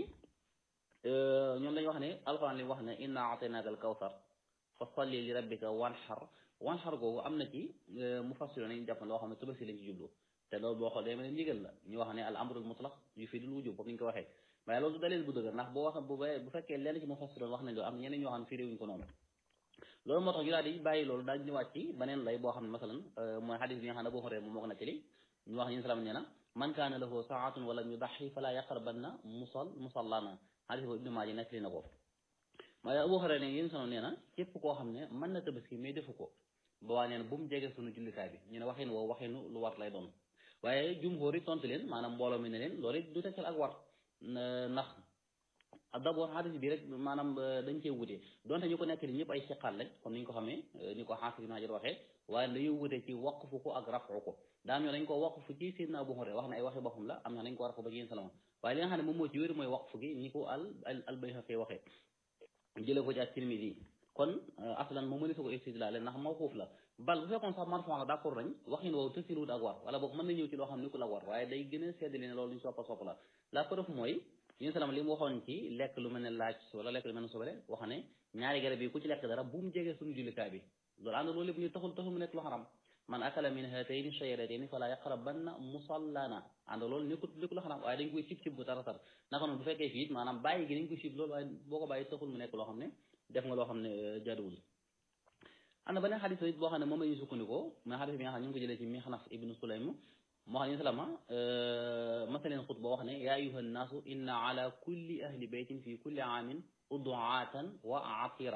ñoom dañu wax ne alxuraan li wax ne inna a'taynaaka al-kawsar fa salli li rabbika wanhar wanhar googu am na ci mufassir nañu jàpp loo xam ne tabaski lañ ci jublu te loolu boo xoolee ma ne ndigal la ñu wax ne al amrul mutlaq yufiidul wujub comme ni ñu ko waxee waaye loolu du dalil bu dëgër ndax boo wax bu bu fekkee lenn ci mufassir wax nañ loolu am ñeneen ñoo xam ne firiwuñ ko noonu loolu moo tax ñu daal di bàyyi loolu daal ñëwaat ci beneen lay boo xam ne masalan mooy xadis bi nga xam ne boo xoolee moom moo ko nettali ñu wax yéen salaam nee na man kaana lahu saatun wala yudaxi fala yaqrabanna musal musallana xadis boobu ibnu maaji nettali na ko waaye Abu Hurayra ne yéen salaam nee na képp koo xam ne mën na tabaski mais defu ko ba waa nee na bu mu jege sunu jullikaay bi ñu ne waxin woo waxinu lu war lay doon waaye jumhur yi tontu leen maanaam mbooloo mi ne leen loolu it du tekkal ak war ndax d'abord xadis bi rek maanaam dañ cee wute donte ñu ko nekk ni ñëpp ay siqaat lañ comme ni ñu ko xamee ni ko xaafis ibn Hajar waxee waaye dañuy wute ci waqfu ko ak rafu ko daam ñoo dañ ko waqfu ci Seydina Abu Hurayra wax na ay waxi boppam la am na dañ ko rafu ba ci yéen salama waaye li nga xam ne moom moo ci wér mooy waqfu gi ni ko al al Bayhaqi waxee jëlee ko ci ak Tirmidi kon aslan moom mënees ko istidlaal ndax mawquuf la bal bu fekkoon sax marfon la d'accord nañ waxin woowu tësiluwut ak war wala boog mën na ñëw ci loo xam ni ku la war waaye day gën a seddali ne loolu lu ñu soppa sopp la la preuve mooy yéen salaam li mu waxoon ci lekk lu mel ne laaj wala lekk lu mel ne sobele wax ne ñaari garab yi ku ci lekk dara bu mu jege suñu jullikaay bi loolu ànd loolu lépp ñu taxul taxul mu nekk lu xaram man akala min hatayni shajaratayni fala yaqrabanna musallana ànd loolu nekkul nekkul lu xaram waaye dañ koy sib sib bu tara tar naka noonu bu fekkee fii it maanaam bàyyi gi dañ koy sib loolu waaye boo ko bàyyi taxul mu nekk loo xam ne def nga loo xam ne jaaduwul am na beneen xadis it boo xam ne moom la ñuy sukkandikoo mais xadis bi nga xam ne ñu ngi ko jëlee ci Mixnaf ibnu Sulaym moo xam ne salama masaleen xutba wax ne yaa ayuha nnaasu inna ala kulli ahli baytin fi kulli aamin uduatan wa atira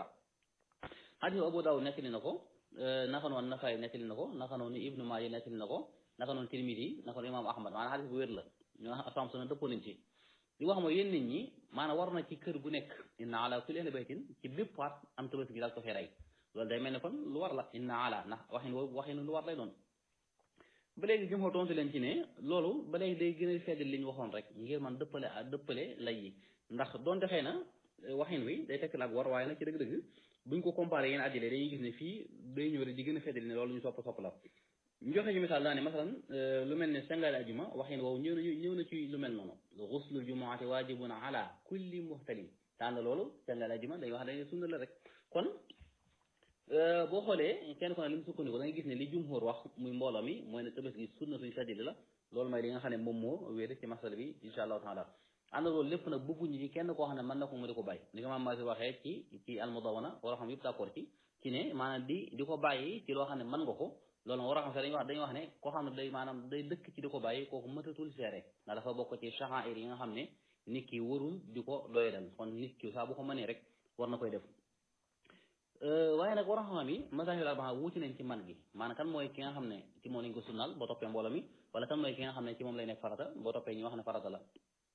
xadis Abu Daawud nettali na ko naka noonu Nasaay nettali na ko naka noonu Ibnu Maaja nettali na ko naka noonu Tirmidi naka noonu Imaam Ahmad maanaam xadis bu wér la ñu asam suna dëppoo nañ ci li wax mooy yéen nit ñi maanaam war na ci kër gu nekk inna ala kulli ahli baytin ci bépp waat am tabaski gi daal ko fee rey loolu day mel ne kon lu war la inna ala ndax waxin woowu waxin lu war lay doon ba léegi jëm xoo tontu leen ci ne loolu ba léegi day gën a feddal li ñu waxoon rek ngir man dëppale a dëppale lay yi ndax doonte xëy na waxin wi day tekk la ak war waaye nag ci dëgg-dëgg buñ ko comparé yéen addile dañuy gis ne fii day ñëw rek di gën a feddal ne loolu ñu sopp sopp la ñu joxe ñu misaal daa ne masalan lu mel ne sangaale ajuma waxin woowu ñëw na ñëw na ci lu mel noonu xuslul jumaati waajibun ala kulli muhtalim tànn loolu sangaale ajuma day wax dañ sunna la rek kon boo xoolee kenn ko ne li mu sukkandiku da ngay gis ne li jumhur wax muy mbooloo mi mooy ne tabaski gi sunna suñu feddali la loolu mooy li nga xam ne moom moo wéer ci masala bi insha allahu taala ànd loolu lépp nag bëgguñu ci kenn koo xam ne mën na ko mu di ko bàyyi ni ko maam Maasi waxee ci ci almudawana war a xam yëpp d'accord ci ci ne maanaam di di ko bàyyi ci loo xam ne mën nga ko loolu war a xam sax dañuy wax dañuy wax ne koo xam ne day maanaam day dëkk ci di ko bàyyi kooku mëtatul seere ndax dafa bokk ci sha'air yi nga xam ne nit ki warul di ko doyadal kon nit ki saa bu ko mënee rek war na koy def waaye nag war a xam yi mazahibul arbaa wuuti nañ ci man gi maanaam kan mooy ki nga xam ne ci moom lañ ko sunnal boo toppee mbooloo mi wala kan mooy ki nga xam ne ci moom lay nekk farata boo toppee ñu wax ne farata la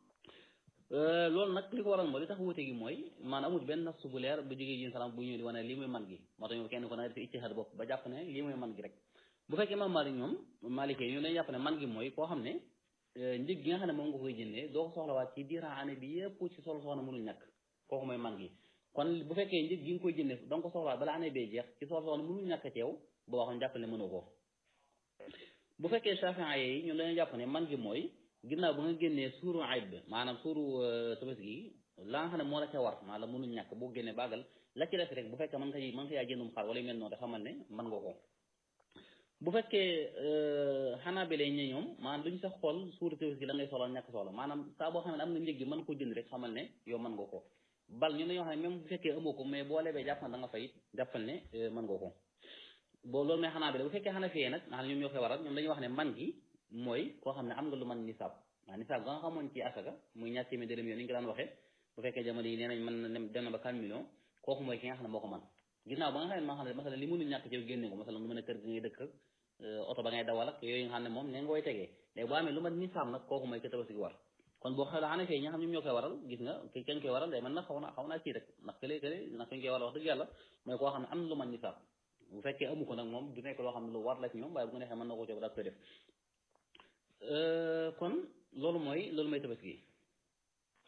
loolu nag li ko waral mooy li tax wuute gi mooy maanaam amul benn nafsu bu leer bu jógee yéen salaam bu ñëw di wane lii mooy man gi moo tax ñu kenn ko na def ijtihaad bopp ba jàpp ne lii mooy man gi rek bu fekkee imam Maalik ñoom Maalikee ñu dañu jàpp ne man gi mooy koo xam ne njëg gi nga xam ne moom nga koy jëndee doo ko soxlawaat ci diiran année bi yëpp ci solo soxna mënul ñàkk kooku mooy man gi kon bu fekkee njëg gi nga koy jëndee da nga ko soxlawaat bala année bee jeex ci solo soxna mënul ñàkk ci yow boo waxoon jàpp ne mënoo ko bu fekkee Shaafi'i yi ñoom dañoo jàpp ne man gi mooy ginnaaw ba nga génnee suuru ayib bi maanaam suuru tabaski gi la nga xam ne moo la ca war maanaam mënul ñàkk boo génnee bàggal la ci des rek bu fekkee mën nga mën nga yaa jëndum xar wala yu mel noonu te xamal ne mën nga ko bu fekkee xanaa bi lay ñe ñoom maanaam duñ sax xool suuru tabaski la ngay soxla ñàkk soxla maanaam saa boo xam ne am nga njëg gi mën ko jënd rek xamal ne yow mën nga ko bal ñu dañoo xam ne même bu fekkee amoo ko mais boo lebee jàpp na da nga fay jàppal ne mën nga ko boo loolu mooy xanaa bi la bu fekkee xanaa fiyee nag nga xam ne ñoom ñoo koy waral ñoom dañuy wax ne man gi mooy koo xam ne am nga lu man nisaab waaw nisaab ga nga xamoon ci asaka muy ñaar téeméer dërëm yoon ni ñu ko daan waxee bu fekkee jamono yi nee nañ mën na dem na ba 4 millions kooku mooy ki nga xam ne moo ko man ginnaaw ba nga xam ne maa xam ne masalan li mënul ñàkk ci yow génne ko masalan lu mën a kër gi ngay dëkk ak oto ba ngay dawal ak yooyu nga xam ne moom ne nga koy tegee léegi boo amee lu mat nisaab nag kooku mooy ka tabaski war kon boo xoolee xanaa fee ñi nga xam ñoom ñoo koy waral gis nga ki kañ koy waral day mën na xaw na xaw naa kii rek ndax kële kële ndax kañ koy waral wax dëgg yàlla mooy koo xam ne am lu man nisaab bu fekkee amu ko nag moom du nekk loo xam ne lu war la ci ñoom waaye bu ko neexee mën na ko cob daal koy def kon loolu mooy loolu mooy tabaski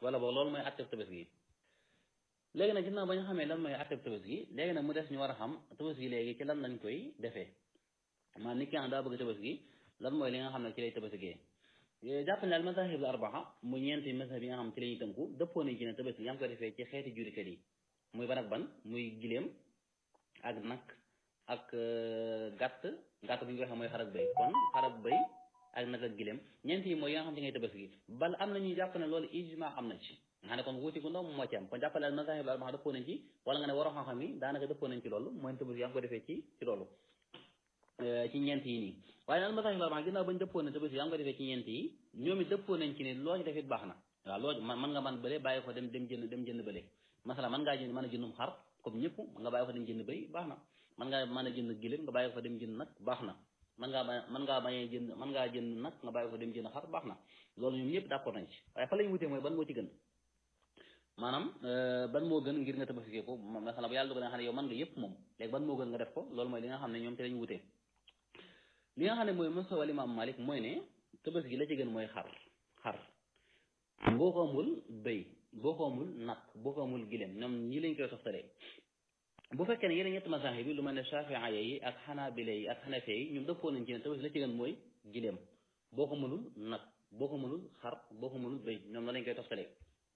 wala boog loolu mooy atteb tabaski gi léegi nag ginnaaw ba ñu xamee lan mooy atteb tabaski gi léegi nag mu des ñu war a xam tabaski léegi ci lan lañ koy defee maanaam nit ki nga xam daa bëgg tabaski lan mooy li nga xam ne ci lay tabaskiyee jàpp ne al mazahib al arbaa mu ñeenti mazhab yi nga xam ci la ñuy tënku dëppoo nañ ci ne tabaski yaa ngi koy defee ci xeeti jurikat yi muy ban ak ban muy gileem ak nag ak gàtt gàtt bu ñu ko waxee mooy xar ak béy kon xar ak béy ak nag ak gileem ñeent yi mooy yi nga xam ci ngay tabaski bal am na ñuy jàpp ne loolu ijma am na ci nga xam ne kon wuuti gu ndaw moo ci am kon jàppale al mazahib al arbaa dëppoo nañ ci wala nga ne waroo xam-xam yi daanaka dëppoo nañ ci loolu mooy tabaski yaa ngi ko defee ci ci loolu ci ñeent yi nii waaye nag mazahib al arbaa ginnaaw bañ dëppoo ne tabaski yaa ngi ko defee ci ñeent yi ñoom it dëppoo nañ ci ne loo ci def it baax na waaw loo man nga man bële bàyyi ko dem dem jënd dem jënd bële masala man ngaa jënd mën a jëndum xar comme ñëpp nga bàyyi ko dem jënd bëy baax na man ngaa mën a jënd giléem nga bàyyi ko dem jënd nag baax na man ngaa man ngaa bañee jënd man ngaa jënd nag nga bàyyi ko dem jënd xar baax na loolu ñoom ñëpp d'accord nañ ci waaye fa lañu wutee mooy ban moo ci gën maanaam ban moo gën ngir nga tabaski ko masala bu yàlla dogal nga xam ne yow man nga yëpp moom léegi ban moo gën nga def ko loolu mooy li nga xam ne ñoom te lañu wutee li nga xam ne mooy masawal imam Malik mooy ne tabaski la ci gën mooy xar xar boo ko amul béy boo ko amul nag boo ko amul gileem ñoom ñii lañ koy toftalee bu fekkee ne yeneen ñetti mazahib bi lu mel ne Shafi'a yi ak Hanabila yi ak Hanafi yi ñoom dëppoo nañ ci ne tabaski la ci gën mooy gileem boo ko mënul nag boo ko mënul xar boo ko mënul béy ñoom la lañ koy toftalee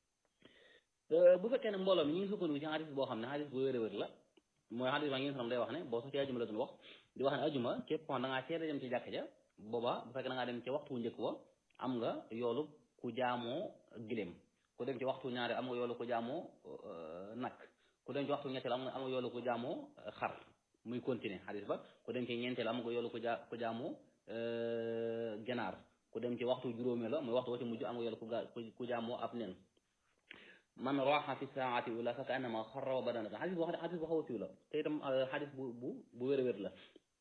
bu fekkee ne mbooloo mi ñu ngi sukkandiku ci xadis boo xam ne xadis bu wér-wér la mooy xadis baa ngi xam day wax ne boo sax ci ajuma la doon wax di wax ne ajuma képp ko da ngaa teel a dem ci jàkk ja booba bu fekkee da ngaa dem ci waxtu wu njëkk wa am nga yoolu ku jaamoo gileem ku dem ci waxtu ñaari am nga yoolu ku jaamoo nag ku dem ci waxtu ñetteel am nga am nga yoolu ku jaamoo xar muy continuer xadis ba ku dem ci ñeenteel am nga yoolu ku jaa ku jaamoo ganaar ku dem ci waxtu juróomee la muy waxtu wa ci mujj am nga yoolu ku jaamoo ab nen man raxa fi saati ula fa kaannama xarra wa badanata xadis boo xam ne xadis bu xaw a siiw la te itam xadis bu bu bu wér a wér la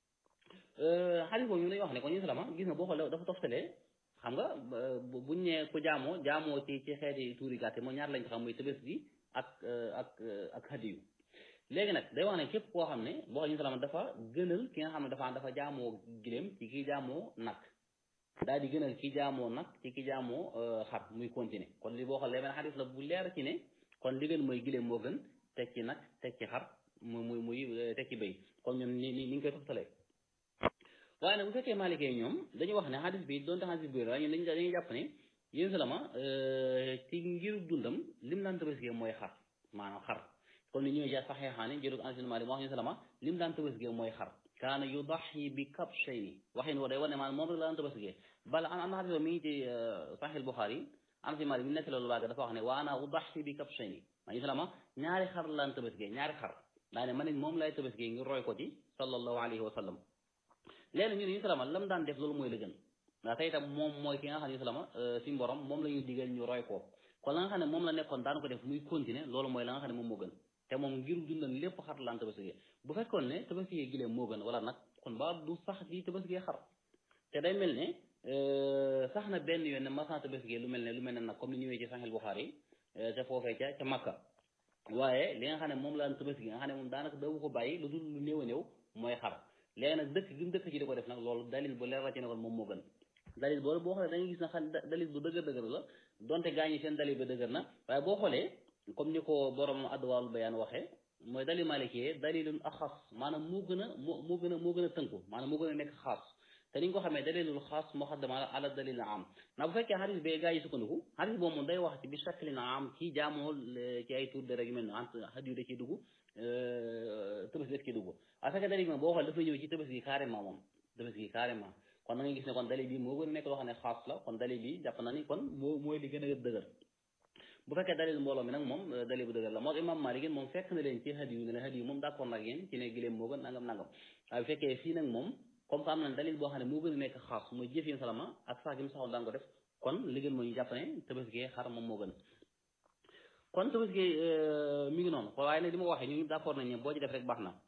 xadis boobu ñu lay wax ne kon ñu salama gis nga boo xoolee dafa toftalee xam nga buñ ne ku jaamoo jaamoo ci ci xeeti tuuri gàtte moo ñaar lañ ko xam muy tëbës gi ak ak ak hadiyu léegi nag day wax ne képp koo xam ne boo xam ñu salama dafa gënal ki nga xam ne dafa dafa jaamoo giléem ci kii jaamoo nag daal di gënal ki jaamoo nag ci ki jaamoo xar muy continuer kon li boo xoolee benn xadis la bu leer ci ne kon li gën mooy giléem moo gën teg ci nag teg ci xar muy muy muy teg ci béy kon ñoom ni ni ni ñu koy toftalee waaye nag bu fekkee maalikee ñoom dañuy wax ne xadis bi doonte xadis bi waaye ñun dañuy dañuy jàpp ne yéen salama ci ngir dundam lim daan tabaskee mooy xar maanaam xar comme ni ñëwee ja saxeexaani jërug Anas bin Maalik wax ñu salama lim daan tabaskee mooy xar kaana yudaxi bi kabshayni waxin woo day wane maanaam moom rek la daan tabaskee bala am na xadis mi ngi ci Sahih Buxaari Anas bin Maalik bi nekk loolu waaga dafa wax ne wa ana udaxi bi kabshayni maa ñu salama ñaari xar la daan tabaskee ñaari xar daa ne man it moom lay tabaskee ngir roy ko ci sallallahu alayhi wa sallam léegi ñu ne ñu salama lam daan def loolu mooy la gën ndax tey itam moom mooy ki nga xam ne salama suñu borom moom la ñuy digal ñu roy ko kon la nga xam ne moom la nekkoon daan ko def muy continuer loolu mooy la nga xam ne moom moo gën te moom ngir dundal lépp xar laan tabaski bu fekkoon ne tabaski gileem moo gën wala nag kon ba du sax di tabaski xar te day mel ne sax na benn yoon ne masan tabaski lu mel ne lu mel ne nag comme ni ñëwee ci Sahih Bukhari te foofee ca ca Makka waaye li nga xam ne moom la daan tabaski nga xam ne moom daanaka dawu ko bàyyi lu dul lu néew a néew mooy xar léegi nag dëkk gi mu dëkk ci di ko def nag loolu dalil bu leer la ci ne kon moom moo gën dalil boobu boo xoolee da ngay gis na xam dalil bu dëgër dëgër la donte gaa ñi seen dalil ba dëgër na waaye boo xoolee comme ni ko borom adwaal bayaan waxee mooy dalil malikee dalilun axas maanaam moo gën a moo moo gën a moo gën a tënku maanaam moo gën a nekk xaas te ni nga ko xamee dalilul xaas muqaddam ala dalil am ndax bu fekkee xadis bee gaa yi sukkandiku xadis boobu moom day wax ci bi shaklin am ci jaamoo ci ay tur de rek yu mel ne entre xadiyu da ciy dugg tëbës def ciy dugg a fekkee dalil moom boo xoolee dafa ñëw ci tëbës gi carrément moom tëbës gi carrément kon da ngay gis ne kon dalil bi moo gën a nekk loo xam ne xaas la kon dalil bi jàpp na ni kon moo mooy li gën a dëgër bu fekkee dalil mbooloo mi nag moom dalil bu dëgër la moo imam Malik moom fekk na leen ci hadiyu ne la hadiyu moom d'accord nag yéen ci ne giléem moo gën nangam nangam waaye bu fekkee fii nag moom comme que am na dalil boo xam ne moo gën a nekk xaas mooy jëf yéen salama ak sax gi mu saxoon daan ko def kon li gën mooy ñu jàpp ne tabaski xar moom moo gën kon tabaski mi ngi noonu waaye nag li ma waxee ñu d'accord nañ ne boo ci def rek baax na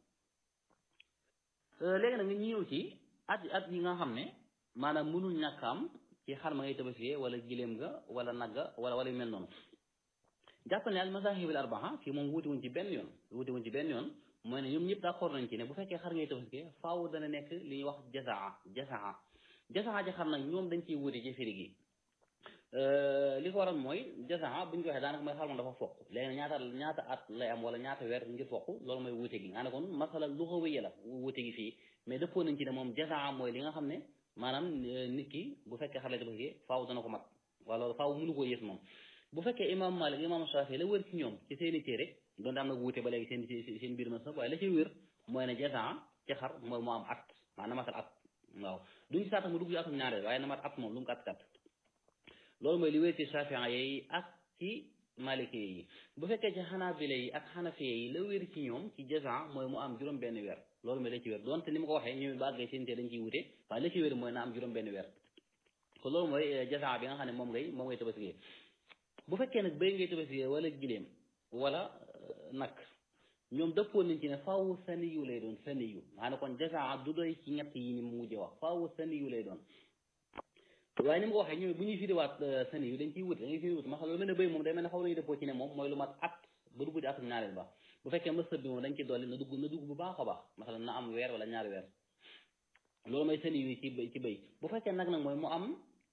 léegi nag nga ñëw ci at at yi nga xam ne maanaam mënul ñàkk am ci xar ma ngay tabaski wala giléem ga wala nagga wala wala yu mel noonu jàppal ne al mazahib al arbaa fii moom wuute wuñ ci benn yoon wuute wuñ ci benn yoon mooy ne ñoom ñëpp d'accord nañ ci ne bu fekkee xar ngay tabaski faaw dana nekk li ñuy wax jasaa jasaa jasaa ci xar nag ñoom dañ ciy wuute ci firi gi li ko waral mooy jasaa bu ñu ko waxee daanaka mooy xar moom dafa foq léegi ñaata ñaata at lay am wala ñaata weer ngir foq loolu mooy wuute gi nga ne kon masala lu ko wéye la wuute gi fii mais dëppoo nañ ci ne moom jasaa mooy li nga xam ne maanaam nit ki bu fekkee xar lay tabaski faaw dana ko mat wala faaw mënu koo yées moom bu fekkee imam Malik imam Shafi la wër ci ñoom ci seen i téere doonte am na wuute ba léegi seen seen biir ma sax waaye la ci wér mooy ne jasaa ci xar mooy mu am at maanaam matal at waaw duñ ci saata mu dugg ci atum ñaareel waaye na mat at moom lu mu gàtt gàtt loolu mooy li wér ci Shafi'i yi ak ci Maliki yi bu fekkee ci Hanabila yi ak Hanafiya yi la wér ci ñoom ci jasaa mooy mu am juróom benn weer loolu mooy la ci wér donte ni ma ko waxee ñu ba àggee seen téere dañ ciy wute waaye la ci wér mooy na am juróom benn weer kon loolu mooy jasaa bi nga xam ne moom ngay moom ngay tabaskiyee bu fekkee nag béy ngay tabaskiyee wala giléem wala nag ñoom dëppoon nañ ci ne faaw saniyu lay doon saniyu maanaam kon jasaa du doy ci ñett yi ni mu mujjee wax faaw saniyu lay doon waaye ni ma ko waxee ñoom bu ñuy firiwaat saniyu dañ ciy wut da ngay firi wut ma xam lu mel ne béy moom day mel ne xaw nañu dëppoo ci ne moom mooy lu mat at ba dugg ci atum ñaareel ba bu fekkee mësëb bi moom dañ ci dolli na dugg na dugg bu baax a baax masalan na am weer wala ñaari weer loolu mooy saniyu ci ci béy bu fekkee nag nag mooy mu am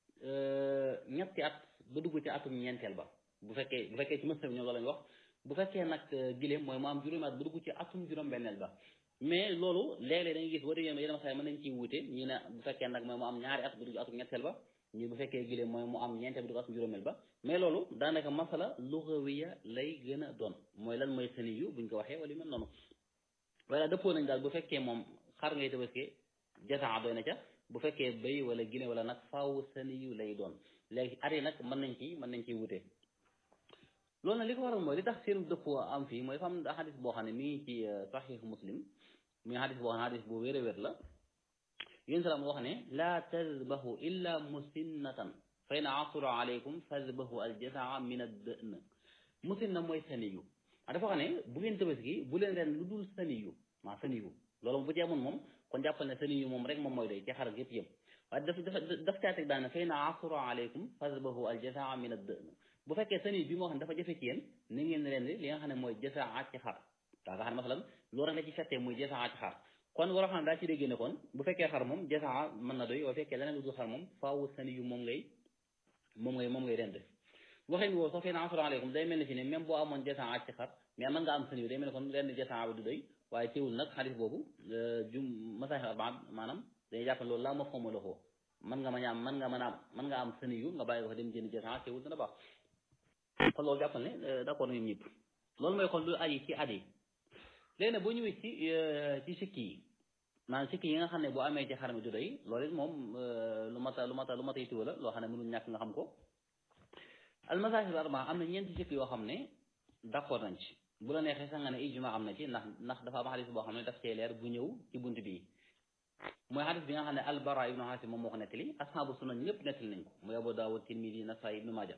ñetti at ba dugg ci atum ñeenteel ba bu fekkee bu fekkee ci mësëb bi ñoom loolu lañ wax bu fekkee nag giléem mooy mu am juróomi at ba dugg ci atum juróom-benneel ba mais loolu léeg-léeg da ngay gis boo déggee yeneen xale mën nañ ciy wuute ñi ne bu fekkee nag mooy mu am ñaari at ba dugg ci atum ñetteel ba ñi bu fekkee giléem mooy mu am ñeenteel ba dugg atum juróomeel ba mais loolu daanaka masala lugawiya lay gën a doon mooy lan mooy sëni yu buñ ko waxee wala yu mel noonu wala dëppoo nañ daal bu fekkee moom xar ngay tabaskee jasaa doy na ca bu fekkee béy wala giléem wala nag faaw sëni yu lay doon léegi at yi nag mën nañ ci mën nañ ciy wuute loolu nag li ko waral mooy li tax seen dëppoo am fii mooy fam xadis boo xam ne mi ngi ci saxiix muslim mi ngi xadis boo xam ne xadis bu wér a wér la yéen salaam wax ne laa tazbahu illa musinnatan fa in asura alaykum fazbahu aljasaa min ad-da'n musinna mooy saniyu a dafa xam ne bu ngeen tabaski bu leen ren lu dul saniyu maa saniyu loolu bu ci amoon moom kon jàppal ne saniyu moom rek moom mooy doy ci xar yëpp yëpp waaye daf daf daf caa teg daane fa in asura alaykum fazbahu aljasaa min ad-da'n bu fekkee sani bi moo xam ne dafa jafe ci yéen ni ngeen ren li nga xam ne mooy jasaa ci xar daa nga xam ne masalan loolu rek la ci fettee muy jasaa ci xar kon waroo xam ne daa ci dégg ne kon bu fekkee xar moom jasaa mën na doy bu fekkee leneen lu dul xar moom faaw sani yu moom ngay moom ngay moom ngay rend waxee ni woo sax fii na asalaam aleykum day mel ni fi ne même boo amoon jasaa ci xar mais mën nga am sani yu day mel ni kon rend jasaa bi du doy waaye teewul nag xadis boobu jum masaxi arbaa maanaam dañuy jàpp ne loolu laa ma xawma la xoo mën nga mën a am mën nga mën a am mën nga am sani yu nga bàyyi ko dem jënd jasaa teewul dana baax kon loolu jàppal ne d'accord nañu ñëpp loolu mooy kon lu aji ci at yi léegi nag boo ñëwee ci ci sikki yi maanaam sikki yi nga xam ne boo amee ci xar mi du doy loolu it moom lu mat a lu mat a lu mat a yittewu la loo xam ne mënul ñàkk nga xam ko almasahib arba am na ñeenti sikki yoo xam ne d'accord nañ ci bu la neexee sax nga ne ijma am na ci ndax ndax dafa am xadis boo xam ne daf cee leer bu ñëw ci bunt bii mooy xadis bi nga xam ne albara ibnu xaasim moom moo ko nettali asxaabu sunan ñëpp nettali nañ ko muy abu daawud tirmidi nasaayi ibnu maaja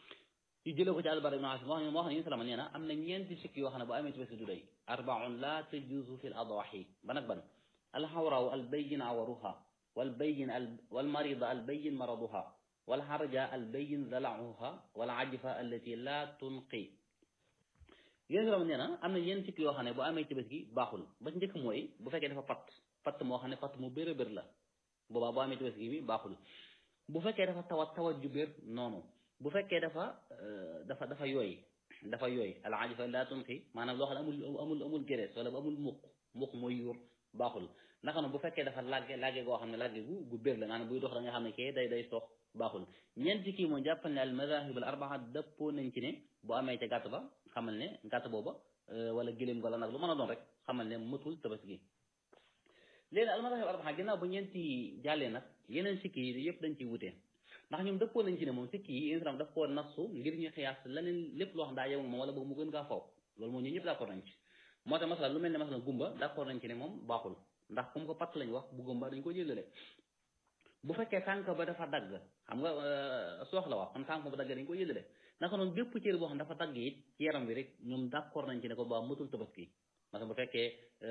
yu jëlee ko ci albara ibnu xaasim wax ne wax ne yéen salama nee na am na ñeenti sikki yoo xam ne bu amee ci bés du doy arbaun la tajuuzu fi l adawaxi ban ak ban alxawraaw albayin awaruha walbayin walmarida albayin maraduha walxarja albayin dalacuha walajfa allati la tunqi yéen salama nee na am na ñeenti sikki yoo xam ne bu amee ci bés gi baaxul ba ci njëkk mooy bu fekkee dafa patt patt moo xam ne patt mu bér a bér la boobaa bu amee ci bés gi bi baaxul bu fekkee dafa tawat tawat ju bér noonu bu fekkee dafa dafa dafa yooy dafa yooy alajifa laa tunqi maanaam loo xam ne amul amul amul gérees wala amul muq muq mooy yuur baaxul naka noonu bu fekkee dafa lagge lagge goo xam ne lagge gu gu bér la maanaam buy dox da nga xam ne kee day day sox baaxul ñeenti kii moom jàppal ne al madahib al arbaa dëppoo nañ ci ne bu amee ca gàtt ba xamal ne gàtt booba wala giléem wala nag lu mën a doon rek xamal ne mëtul tabaski léegi al madahib al arbaa ginnaaw bu ñeenti jàllee nag yeneen sikki yi yëpp dañ ciy wutee ndax ñoom dëppoo nañ ci ne moom sikki yi islam daf koo nasu ngir ñu xiyaas leneen lépp loo xam daa yem moom wala boog mu gën kaa faw loolu moom ñun ñëpp d'accord nañ ci moo tax masala lu mel ne masala gumba d'accord nañ ci ne moom baaxul ndax comme ko patt lañ wax bu gumba dañ ko jëlale bu fekkee tànk ba dafa dagg xam nga soox la wax kon tànk ba dagg dañ ko jëlale naka noonu bépp cër boo xam dafa dagg it ci yaram bi rek ñoom d'accord nañ ci ne ko ba matul tabaski parce que bu fekkee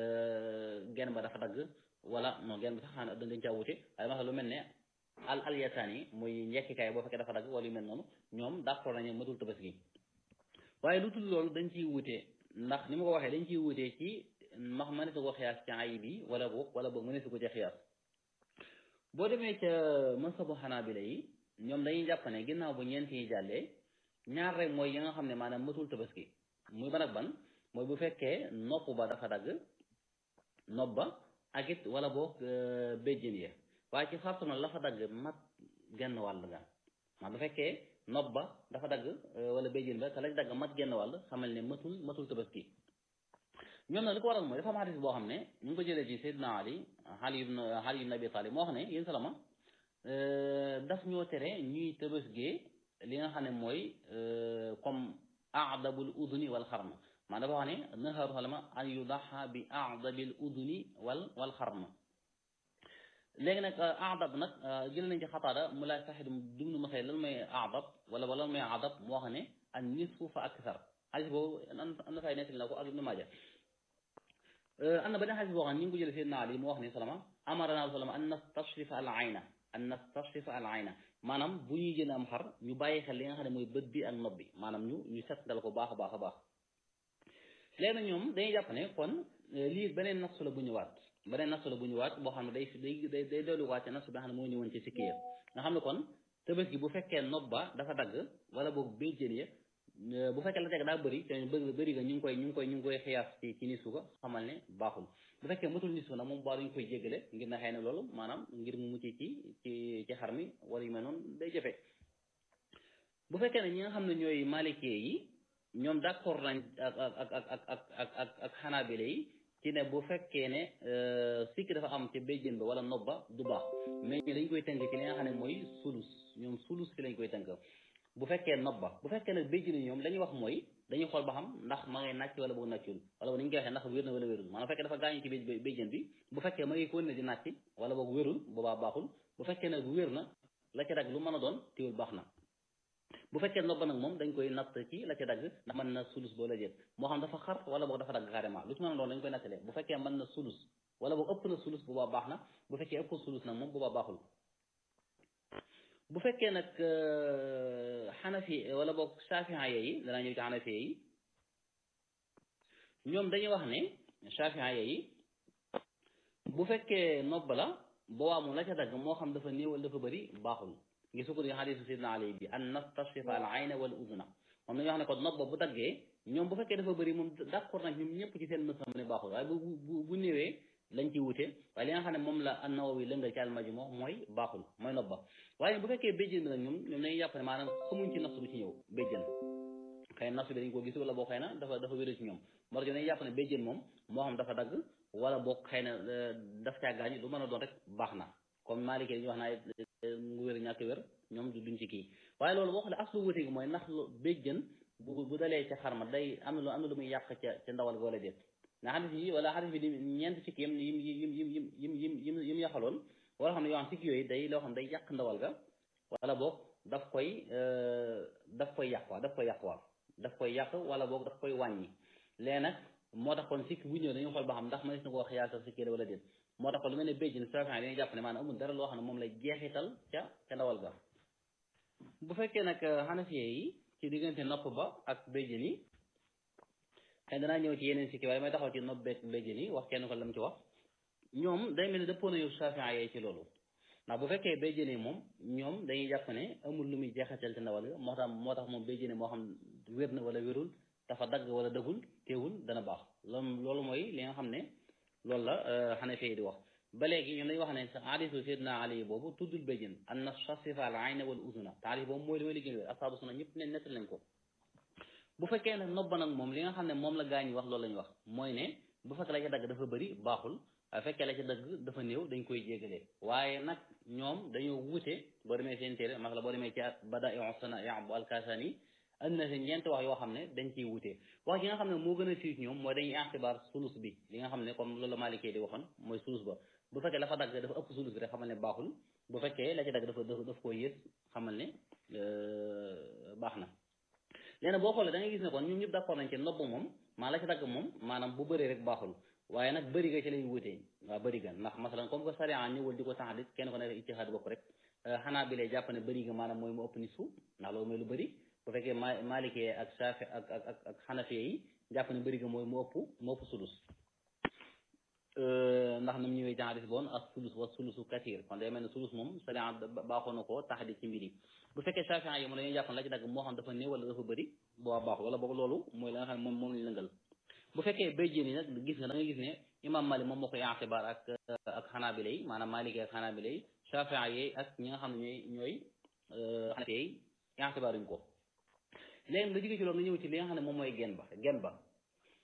genn ba dafa dagg wala non genn bi sax xanaa dañ caa wute waaye masala lu mel ne al al yasaan yi muy njekkikaay boo fekkee dafa dagg wala yu mel noonu ñoom d'accord nañu matul tabaski waaye lu tudd loolu dañ ciy wute ndax ni ma ko waxee dañ ciy wute ci max mënees ko xiyaas ci ayib yi wala boog wala boog mënees ko ci xiyaas boo demee ca masabu xanaabila yi ñoom dañuy jàpp ne ginnaaw bu ñeent yi jàllee ñaar rek mooy yi nga xam ne maanaam matul tabaski muy ban ak ban mooy bu fekkee nopp ba dafa dagg nopp ba ak it wala boog béjjën ya waaye ci sartu na la fa dagg mat genn wàll ga maa bu fekkee nopp ba dafa dagg wala béjjën ba te lañ dagg mat genn wàll xamal ne matul matul tabaski ñoom nag li ko waral mooy dafa am xadis boo xam ne ñu ngi ko jëlee ci Seydina Ali Ali ibn Ali ibn Abi Talib moo xam ne yéen salama daf ñoo tere ñuy tabaskee li nga xam ne mooy comme aadabul uduni wal xarma maa dafa wax ne naharu xalama an yudaxa bi aadabil uduni wal wal xarma léegi nag aadab nag jël nañ ci xataada mu laaj saxit dum nu ma say lan mooy aadab wala wala lan mooy aadab moo xam ne an nisfu fa aksar xadis boobu am na fay nettali na ko ak Ibnu Maaja am na beneen xadis boo xam ne ñu ngi ko jëlee Seydina Ali moo wax ne salama amarana salama an nastashrifa al ayna an nastashrifa al ayna maanaam bu ñuy jënd am xar ñu bàyyi xel li nga xam ne mooy bët bi ak nopp bi maanaam ñu ñu settal ko baax a baax a baax léegi nag ñoom dañuy jàpp ne kon lii beneen nasu la bu ñëwaat beneen nasu la bu ñëwaat boo xam ne day day day day delluwaat ci nasu bi nga xam ne moo ñëwoon ci sikki ya nga xam ne kon tabaski bu fekkee nopp ba dafa dagg wala boog béjjën ya bu fekkee la teg daa bëri te bëri bëri nga ñu ngi koy ñu ngi koy ñu ngi koy xiyaas ci ci nisu ko xamal ne baaxul bu fekkee matul nisu nag moom baa duñ koy jéggale ngir na xëy na loolu maanaam ngir mu mucc ci ci ci xar mi wala yu mel noonu day jafe bu fekkee ne ñi nga xam ne ñooy maalikee yi ñoom d'accord nañ ak ak ak ak ak ak ak ak xanaabile yi ci ne bu fekkee ne sikki dafa am ca béjjën ba wala nob ba du baax mais ñu dañ koy tënk ci li nga xam ne mooy sulus ñoom sulus fi lañ koy tënk bu fekkee nob ba bu fekkee nag béjjën yi ñoom la ñuy wax mooy dañuy xool ba xam ndax ma ngay nàcc wala boog nàccul wala boog ni ñu koy waxee ndax wér na wala wérul maanaam bu fekkee dafa gaañu ci béjjën bi bu fekkee ma ngi ko ne di nàcc wala boog wérul boobaa baaxul bu fekkee nag wér na la ca dagg lu mën a doon teewul baax na bu fekkee nob ba nag moom dañ koy natt ci la ca dagg ndax mën na sulus boo la jël moo xam dafa xar wala boog dafa dagg carrément lu ci mën a doon dañ koy nattalee bu fekkee mën na sulus wala boog ëpp na sulus boobaa baax na bu fekkee ëpp sulus nag moom boobaa baaxul bu fekkee nag xanafi wala boog safiha yi danaa ñëw ci xanafi yi ñoom dañuy wax ne safiha yi bu fekkee nobb la boobaa moom la ca dagg moo xam dafa néew wala dafa bëri baaxul ngi sukkur yi xadisu sidna ali bi an nastashrifa al ayna wal udna moom dañuy wax ne kon nobb bu daggee ñoom bu fekkee dafa bëri moom d'accord nag ñoom ñëpp ci seen mësam ne baaxul waaye bu bu bu néewee lañ ci wute waaye li nga xam ne moom la an-Nawawi lëngal ci almaji moo mooy baaxul mooy nobba waaye bu fekkee béjjën bi nag ñoom ñoom dañuy jàpp ne maanaam xamuñ ci nas bu ci ñëw béjjën xëy na nas bi dañ ko gis wala boo xëy na dafa dafa wéru ci ñoom moo tax dañuy jàpp ne béjjën moom moo xam dafa dagg wala boog xëy na daf caa gaañu lu mën a doon rek baax na comme Maliki dañuy wax naa mu wér ñàkk wér ñoom du duñ ci kii waaye loolu boo xoolee aslu wute gi mooy ndax béjjën bu bu dalee ca xarma day am na lu am na lu muy yàq ca ca ndawal ga wala déet nga xadis yi wala xadis bi di ñeent sikki yim yim yim yim yim yim yim yim yim yaxaloon wala xam ne yoo xam sikki yooyu day loo xam day yàq ndawal ga wala boog daf koy daf koy yàq waa daf koy yàq waa daf koy yàq wala boog daf koy wàññi léegi nag moo tax kon sikki bu ñëw dañuy xool ba xam ndax mënees na ko wax yaa sax sikki wala déet moo tax kon lu mel ne béjjin safin dañuy jàpp ne maanaam amul dara loo xam ne moom lay jeexital ca ca ndawal ga bu fekkee nag xanafiye yi ci diggante nopp ba ak béjjin yi xëy danaa ñëw ci yeneen sikki waaye may taxaw ci nopp beeg béjjën yi wax kenn ko lam ci wax ñoom day mel ni dëppoo nañu Shafi'i yi ci loolu ndax bu fekkee béjjën yi moom ñoom dañuy jàpp ne amul lu muy jeexatal ci ndawal ga moo tax moo tax moom béjjën moo xam wér na wala wérul dafa dagg wala dëggul teewul dana baax loolu loolu mooy li nga xam ne loolu la Hanafi yi di wax ba léegi ñoom dañuy wax ne hadiisu Seydina Ali boobu tuddul béjjën an nastashrifa al ayna wal uzuna taarif boobu mooy li mooy li gën wér asaabu sunna ñëpp ne nettal nañ ko bu fekkee nag nobba nag moom li nga xam ne moom la gaa ñi wax loolu la ñu wax mooy ne bu fekkee la ca dagg dafa bëri baaxul waaye fekkee la ca dagg dafa néew dañ koy jégalee waaye nag ñoom dañoo wuute boo demee seen téere mas la boo demee ci Badaa'u Sanaa' bu Al-Kasani andi na seen ñeenti wax yoo xam ne dañ ciy wuute wax yi nga xam ne moo gën a siiw ñoom mooy dañuy ixtibaar sulus bi li nga xam ne comme loolu la Maalikee di waxoon mooy sulus ba bu fekkee la fa dagg dafa ëpp sulus bi rek xamal ne baaxul bu fekkee la ca dagg dafa daf koo yées xamal ne baax na léegi boo xoolee da ngay gis ne kon ñun ñëpp d'accord nañ ci nobb moom maa la ci dagg moom maanaam bu bëree rek baaxul waaye nag bëri ga ci lay wutee waaw bëri ga ndax masalan comme que sariya ñëwul di ko taxadit kenn ko nekk ijtihaad bopp rek xanaa bi lay jàpp ne bëri ga maanaam mooy mu ëpp ni suuf ndax loolu mooy lu bëri bu fekkee ma maalikee ak saafi ak ak ak ak xanafiye yi jàpp ne bëri ga mooy mu ëpp mu ëpp sulus ndax nam ñëwee ci hadis boon ak sulus wa sulusu kathir kon day mel ne sulus moom sariya baaxoo na ko taxadi ci mbir yi bu fekkee Shaafi'i yi moom dañuy jàpp la ci dagg moo xam dafa néew wala dafa bëri boo baaxul wala boog loolu mooy la nga xam ne moom moom lañu lëngal bu fekkee bay jéen yi nag gis nga da nga gis ne imam Malik moom moo koy itibaar ak ak xanaabila yi maanaam Maliki ak xanaabila yi Shaafi'i yi ak ñi nga xam ne ñooy ñooy xanafi yi itibaaruñ ko léegi nga jóge ci loolu nga ñëw ci li nga xam ne moom mooy gen ba gen ba